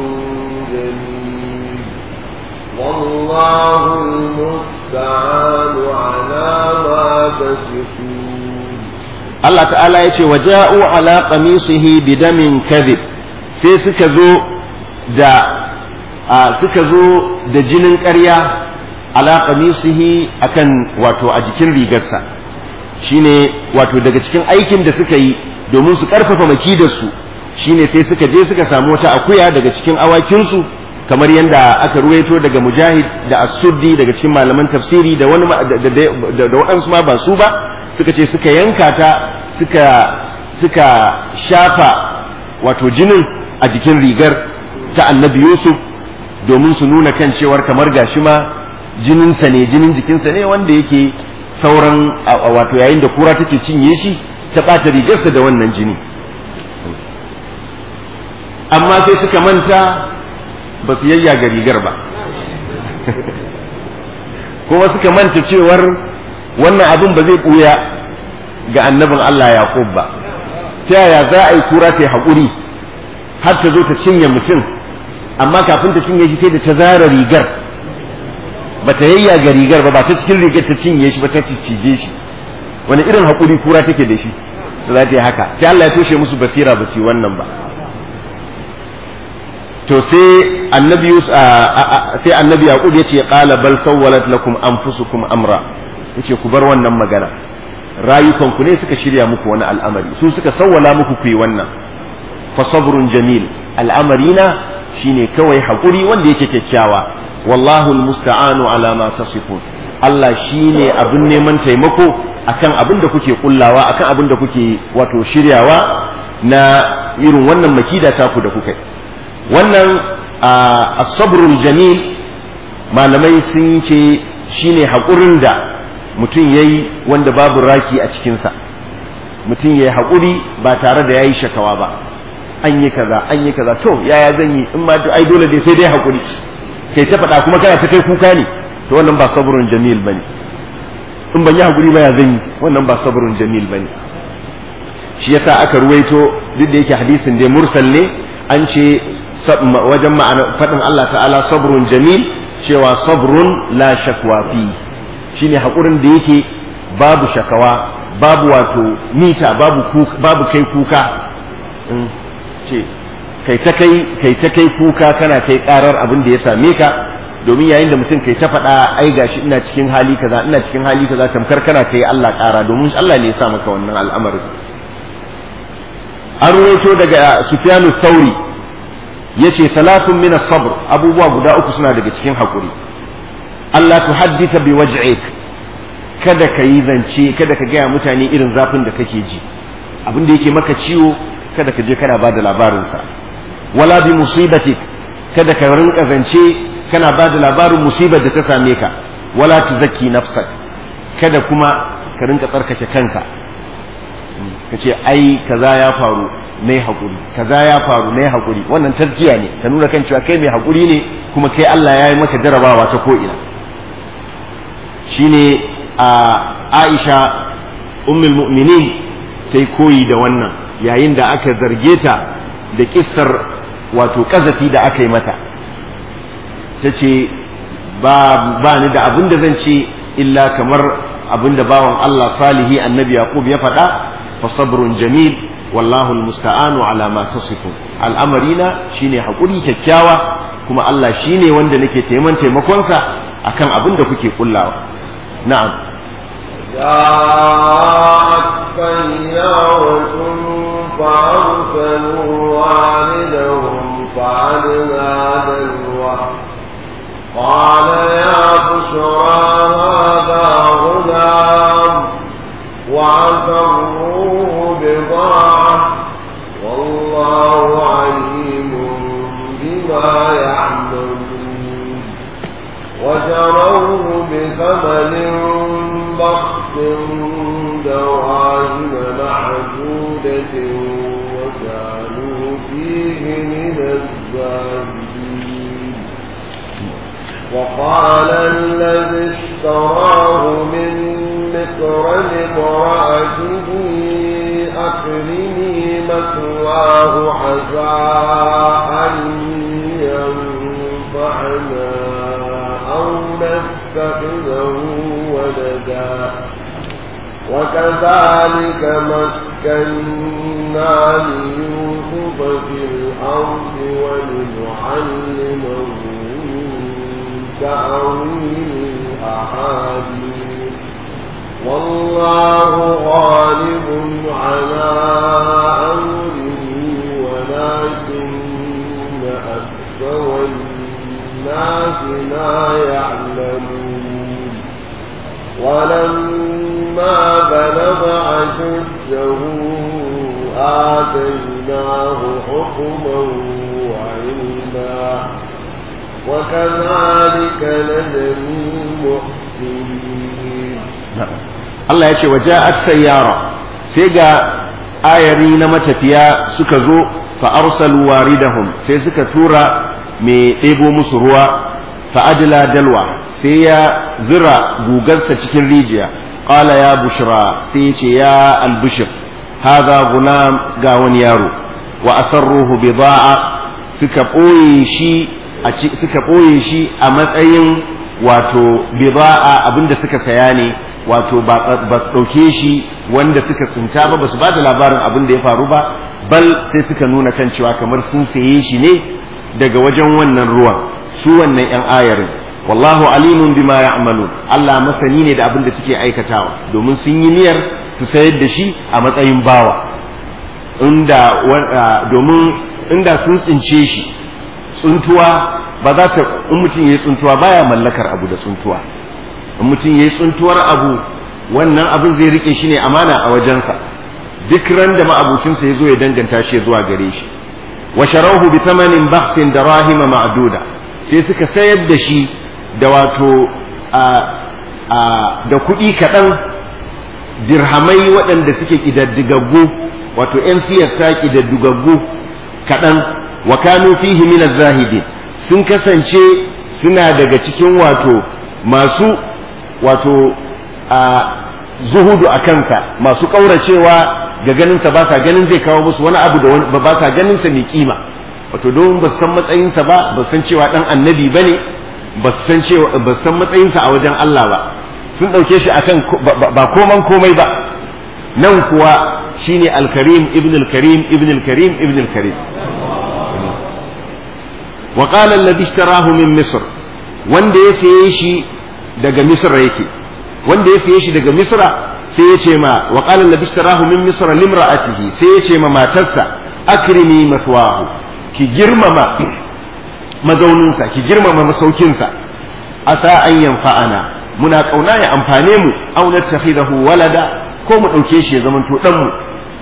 جميل والله المستعان على ما تصفون Allah ta'ala ya ce waja'u ala qamisihi bidamin kadhib sai suka zo da suka zo da jinin ƙarya ala qamisihi akan wato a jikin rigarsa shine wato daga cikin aikin da suka yi domin su karfafa makidarsu shine sai suka je suka samu wata akuya daga cikin awakinsu kamar yadda aka ruwaito daga mujahid da as-suddi daga cikin malaman tafsiri da wani da waɗansu ma ba su ba suka ce suka yanka ta suka suka shafa wato jinin a jikin rigar ta annabi yusuf domin su nuna kan cewar kamar gashi ma jininsa ne jinin jikinsa ne wanda yake sauran wato yayin da kura take cinye shi ta ɓata rigarsa da wannan jini amma sai suka manta ba su yayyaga rigar ba kuma suka manta cewar wannan abin ba zai ɓuya ga annabin Allah Yaqub ba ta yaya za a yi kura ta yi haƙuri har ta zo ta cinye mutum amma kafin ta cinye shi sai da ta zara rigar ba ta yayyaga rigar ba ba ta cikin rigar ta cinye shi ba ta cije shi wani irin haƙuri kura take da shi da za ta yi haka sai Allah ya toshe musu basira ba su yi wannan ba to sai annabi sai annabi yaqub yace qala bal sawwalat lakum anfusukum amra yace ku bar wannan magana rayukan ku ne suka shirya muku wani al'amari su suka sawwala muku ku yi wannan fa sabrun jamil al'amarina shine kawai hakuri wanda yake kyakkyawa wallahu almusta'anu ala ma tasifun Allah shine abin neman taimako akan abin da kuke kullawa akan abin da kuke wato shiryawa na irin wannan makida taku da kuka wannan as-sabrul jamil malamai sun ce shine haƙurin da mutum yayi wanda babu raki a cikinsa mutum yayi haƙuri ba tare da yayi shakawa ba an yi kaza an yi kaza to yaya zan yi in ma ai dole dai sai dai haƙuri kai ta faɗa kuma kana ta kai kuka ne to wannan ba sabrun jamil bane in ban yi haƙuri ba ya zan yi wannan ba sabrun jamil bane shi yasa aka ruwaito duk da yake hadisin dai mursal ne an ce wajen ma'ana faɗin Allah ta'ala sabrun jamil cewa sabrun la shakwa fi shine haƙurin da yake babu shakawa babu wato mita babu babu kai kuka ce kai ta kai kai ta kai kuka kana kai karar abin da ya same ka domin yayin da mutum kai ta faɗa ai gashi ina cikin hali kaza ina cikin hali kaza tamkar kana kai Allah ƙara domin Allah ne ya sa maka wannan al'amarin an ruwaito daga Sufyanu Thauri yace salatun min as-sabr abubuwa guda uku suna daga cikin hakuri Allah tuhaddita bi waj'ik kada ka yi zance kada ka gaya mutane irin zafin da kake ji abin da yake maka ciwo kada ka je kana ba da labarinsa wala bi musibatik kada ka rinka zance kana ba da labarin musibar da ta same ka wala tuzakki nafsak kada kuma ka rinka tsarkake kanka ka ce ai kaza ya faru mai haƙuri kaza ya faru mai haƙuri wannan tazkiya ne ka nuna kan cewa kai mai haƙuri ne kuma kai Allah ya yi maka jarabawa ta ko'ina shine a Aisha ummul mu'minin ta yi koyi da wannan yayin da aka zarge ta da kissar wato kazafi da aka yi mata ta ce ba ni da abin da zan ce illa kamar abin da bawan Allah salihi annabi yaqub ya faɗa fa sabrun jamil wallahu almusta'anu ala ma tasifu al'amarina shine hakuri kyakkyawa kuma Allah shine wanda nake taimakon taimakonsa akan abin da kuke kullawa na'am جاءت سيارة فأرسلوا والدهم فعلنا دلوه قال يا بشرى هذا غلام وعسروه بضاعة والله عليم بما يعملون وشروه بثمن بخس دراهم معدودة وكانوا فيه من الزاهدين وقال الذي اشتراه من مصر لامرأته أكرمي مثواه عسى أن ينفعنا أو نتخذه ولدا وكذلك مكنا ليوسف في الأرض ولنعلمه تأويل الأحاديث والله غالب على أمره ولكن أكثر الناس لا يعلمون ولما بلغ أشده آتيناه حكما وعلما وكذلك نجزي المحسنين Allah ya ce wa ja'at sayyara sai ga ayari na matafiya suka zo fa arsalu waridahum sai suka tura mai ɗebo musu ruwa fa adla dalwa sai ya zira gugarsa cikin rijiya qala ya bushra sai ya ce ya albushir hadha gulam ga wani yaro wa asarruhu bida'a suka ɓoye shi a suka ɓoye shi a matsayin wato bida'a abinda suka saya ne wato ba ɗauke shi wanda suka tsinta ba ba su ba da labarin abin da ya faru ba bal sai suka nuna kan cewa kamar sun saye shi ne daga wajen wannan ruwan su wannan yan ayarin wallahu alimun bima ya'malun Allah masani ne da abin da suke aikatawa domin sun yi niyyar su sayar da shi a matsayin bawa inda domin inda sun tsince shi tsuntuwa ba za ta in mutum yayi tsuntuwa baya mallakar abu da tsuntuwa in mutum yayi tsuntuwar abu wannan abin zai rike shi ne amana a wajensa duk ran da ma'abucinsa ya zo ya danganta shi zuwa gare shi wa sharahu bi thamanin bahsin darahima ma'duda sai suka sayar da shi da wato a a da kuɗi kaɗan dirhamai waɗanda suke ƙidaddigaggu wato ‘yan siyasa ƙidaddigaggu kaɗan wa kanu fihi min zahidi sun kasance suna daga cikin wato masu wato a zuhudu a kansa masu ƙauracewa ga ganinsa ba sa ganin zai kawo musu wani abu da ba sa ganinsa mai kima wato don ba san matsayinsa ba ba san cewa ɗan annabi ba ne ba san cewa ba san matsayinsa a wajen Allah ba sun ɗauke shi akan ba koman komai ba nan kuwa shine al-karim ibn al-karim ibn al-karim ibn al-karim wa qala alladhi ishtarahu min misr wanda ya saye shi daga misra yake wanda ya saye shi daga misra sai ya ce ma wa qala alladhi ishtarahu min misra limra'atihi sai ya ce ma matarsa akrimi mathwahu ki girmama mazauninsa ki girmama masaukinsa asa an yanfa'ana muna kauna ya amfane mu aw nattakhidahu walada ko mu dauke shi ya zamanto dan mu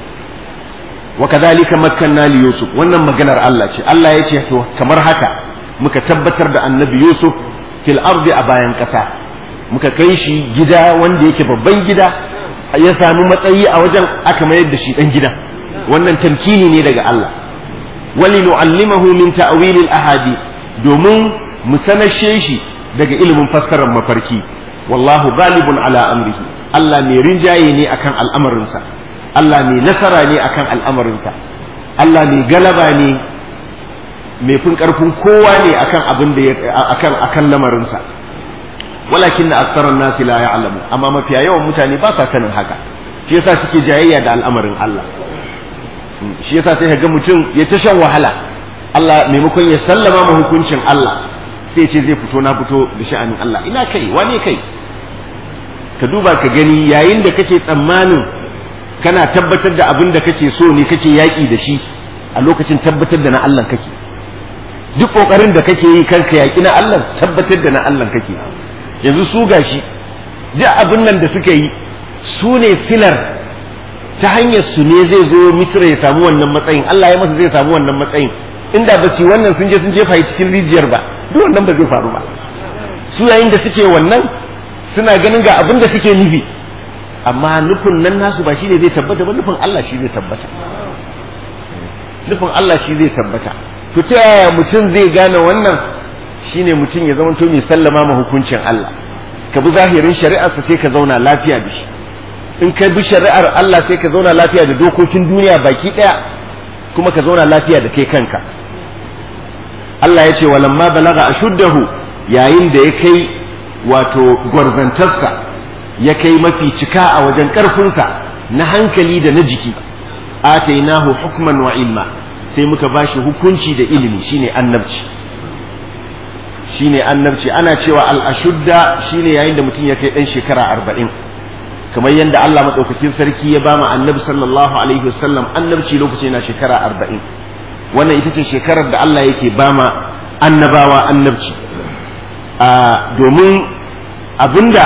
wa kadhalika makkanna li yusuf wannan maganar Allah ce Allah ya ce to kamar haka muka tabbatar da annabi yusuf fil ardi a bayan kasa muka kai shi gida wanda yake babban gida ya samu matsayi a wajen aka mayar da shi dan gida wannan tamkini ne daga Allah wali nu'allimahu min ta'wil ahadi domin mu sanashe shi daga ilimin fassarar mafarki wallahu galibun ala amrihi Allah mai rinjaye ne akan al'amarinsa Allah mai nasara ne akan al'amarinsa Allah mai galaba ne mai fin karfin kowa ne akan abin da akan akan lamarinsa walakin na aksaran nasi la ya'lamu amma mafiya yawan mutane ba sa sanin haka shi yasa suke jayayya da al'amarin Allah shi yasa sai ga mutum ya ta shan wahala Allah maimakon ya sallama ma hukuncin Allah sai ce zai fito na fito da sha'anin Allah ina kai wane kai ka duba ka gani yayin da kake tsammanin kana tabbatar da abin da kake so ne kake yaƙi da shi a lokacin tabbatar da na Allah kake duk ƙoƙarin da kake yi kanka yaƙi na Allah tabbatar da na Allah kake yanzu su gashi duk abin nan da suka yi su ne filar ta hanyar su ne zai zo misra ya samu wannan matsayin Allah ya masa zai samu wannan matsayin inda ba su wannan sun je sun jefa cikin rijiyar ba duk wannan ba zai faru ba su yayin da suke wannan suna ganin ga abin da suke nufi amma nufin nan nasu ba shine zai tabbata ba nufin Allah shi zai tabbata nufin Allah shi zai tabbata to ta yaya mutum zai gane wannan shine mutum ya zama to mai sallama ma hukuncin Allah ka bi zahirin shari'arsa sai ka zauna lafiya da shi in ka bi shari'ar Allah sai ka zauna lafiya da dokokin duniya baki daya kuma ka zauna lafiya da kai kanka Allah ya ce walamma balaga ashuddahu yayin da ya kai wato gwarzantarsa ya kai mafi cika a wajen ƙarfinsa na hankali da na jiki atainahu hukman wa ilma sai muka bashi hukunci da ilimi shine annabci shine annabci ana cewa al-ashudda shine yayin da mutum ya kai dan shekara arba'in kamar yadda Allah madaukakin sarki ya bama annabi sallallahu alaihi wasallam annabci lokacin yana shekara arba'in wannan ita ce shekarar da Allah yake bama annabawa annabci domin abinda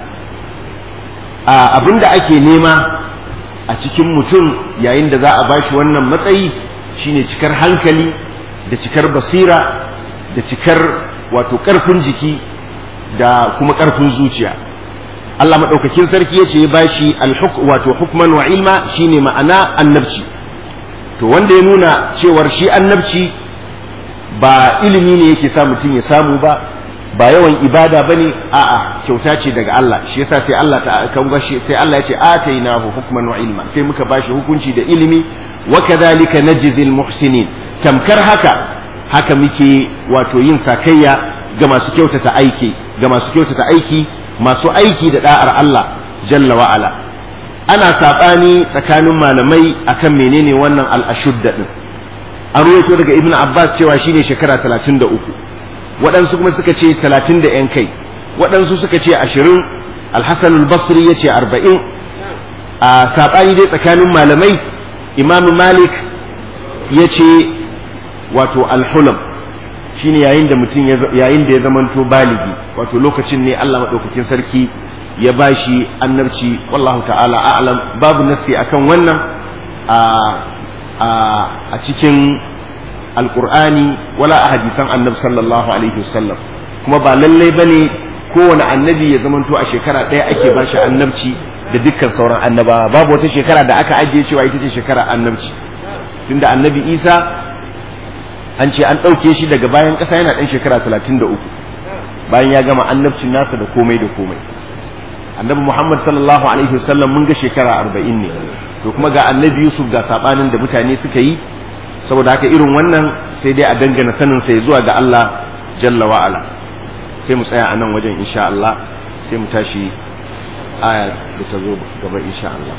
abinda ake nema a cikin mutum yayin da za a bashi wannan matsayi shine cikar hankali da cikar basira da cikar wato ƙarfin jiki da kuma ƙarfin zuciya Allah maɗaukakin sarki ya ce ya bashi wato hukman wa ilma shine ma'ana annabci to wanda ya nuna cewar shi annabci ba ilimi ne yake sa mutum ya samu ba ba yawan ibada bane a'a kyauta ce daga Allah shi yasa sai Allah ta kan gashi sai Allah ya ce atainahu hukman wa ilma sai muka bashi hukunci da ilimi wa kadhalika najzil muhsinin tamkar haka haka muke wato yin sakayya ga masu kyautata aiki ga masu kyautata aiki masu aiki da da'ar Allah jalla wa ala ana saɓani tsakanin malamai akan menene wannan al'ashudda ɗin an ruwaito daga ibn abbas cewa shine shekara talatin da uku waɗansu kuma suka ce talatin da yan kai waɗansu suka ce ashirin alhassan basri ya ce arba'in a saɓani dai tsakanin malamai imam malik ya ce wato alhulam shine yayin da mutum yayin da ya zamanto baligi wato lokacin ne Allah madaukakin sarki ya bashi annabci wallahu ta'ala a'lam babu nasi akan wannan a a a cikin alqur'ani wala a hadisan annabi sallallahu alaihi wasallam kuma ba lallai bane kowane annabi ya zamanto a shekara ɗaya ake bashi annabci da dukkan sauran annabawa babu wata shekara da aka ajiye cewa ita ce shekara annabci tunda annabi isa an ce an ɗauke shi daga bayan ƙasa yana ɗan shekara talatin da uku bayan ya gama annabcin nasa da komai da komai annabi muhammad sallallahu alaihi wasallam mun ga shekara arba'in ne to kuma ga annabi yusuf ga saɓanin da mutane suka yi saboda haka irin wannan sai dai a dangana sanin sai zuwa ga allah jalla wa'ala sai mu tsaya a nan wajen insha allah sai mu tashi aya da ta zo gaba insha allah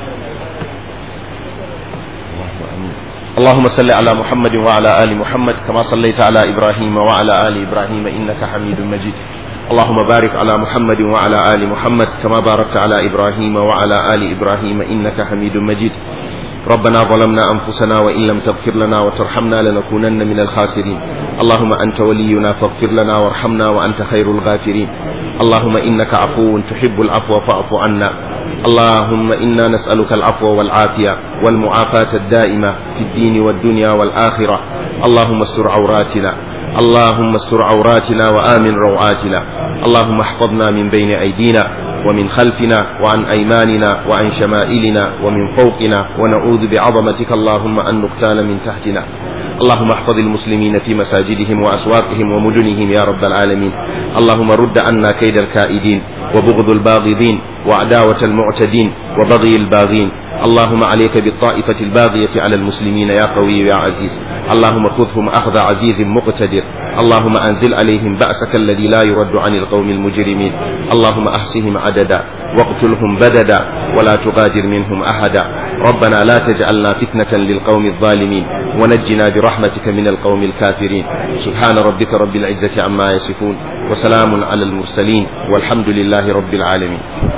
اللهم صل على محمد وعلى آل محمد كما صليت على إبراهيم وعلى آل إبراهيم إنك حميد مجيد اللهم بارك على محمد وعلى آل محمد كما باركت على إبراهيم وعلى آل إبراهيم إنك حميد مجيد ربنا ظلمنا أنفسنا وإن لم تغفر لنا وترحمنا لنكونن من الخاسرين اللهم أنت ولينا فاغفر لنا وارحمنا وأنت خير الغافرين اللهم إنك عفو تحب العفو فاعف عنا اللهم إنا نسألك العفو والعافية والمعافاة الدائمة في الدين والدنيا والآخرة اللهم استر عوراتنا اللهم استر عوراتنا وآمن روعاتنا اللهم احفظنا من بين أيدينا ومن خلفنا وعن أيماننا وعن شمائلنا ومن فوقنا ونعوذ بعظمتك اللهم أن نغتال من تحتنا اللهم احفظ المسلمين في مساجدهم وأسواقهم ومدنهم يا رب العالمين اللهم رد عنا كيد الكائدين وبغض الباغضين وعداوة المعتدين وبغي الباغين اللهم عليك بالطائفة الباغية على المسلمين يا قوي يا عزيز اللهم خذهم أخذ عزيز مقتدر اللهم أنزل عليهم بأسك الذي لا يرد عن القوم المجرمين اللهم أحصهم عددا واقتلهم بددا ولا تغادر منهم أحدا ربنا لا تجعلنا فتنة للقوم الظالمين ونجنا برحمتك من القوم الكافرين سبحان ربك رب العزة عما يصفون وسلام على المرسلين والحمد لله رب العالمين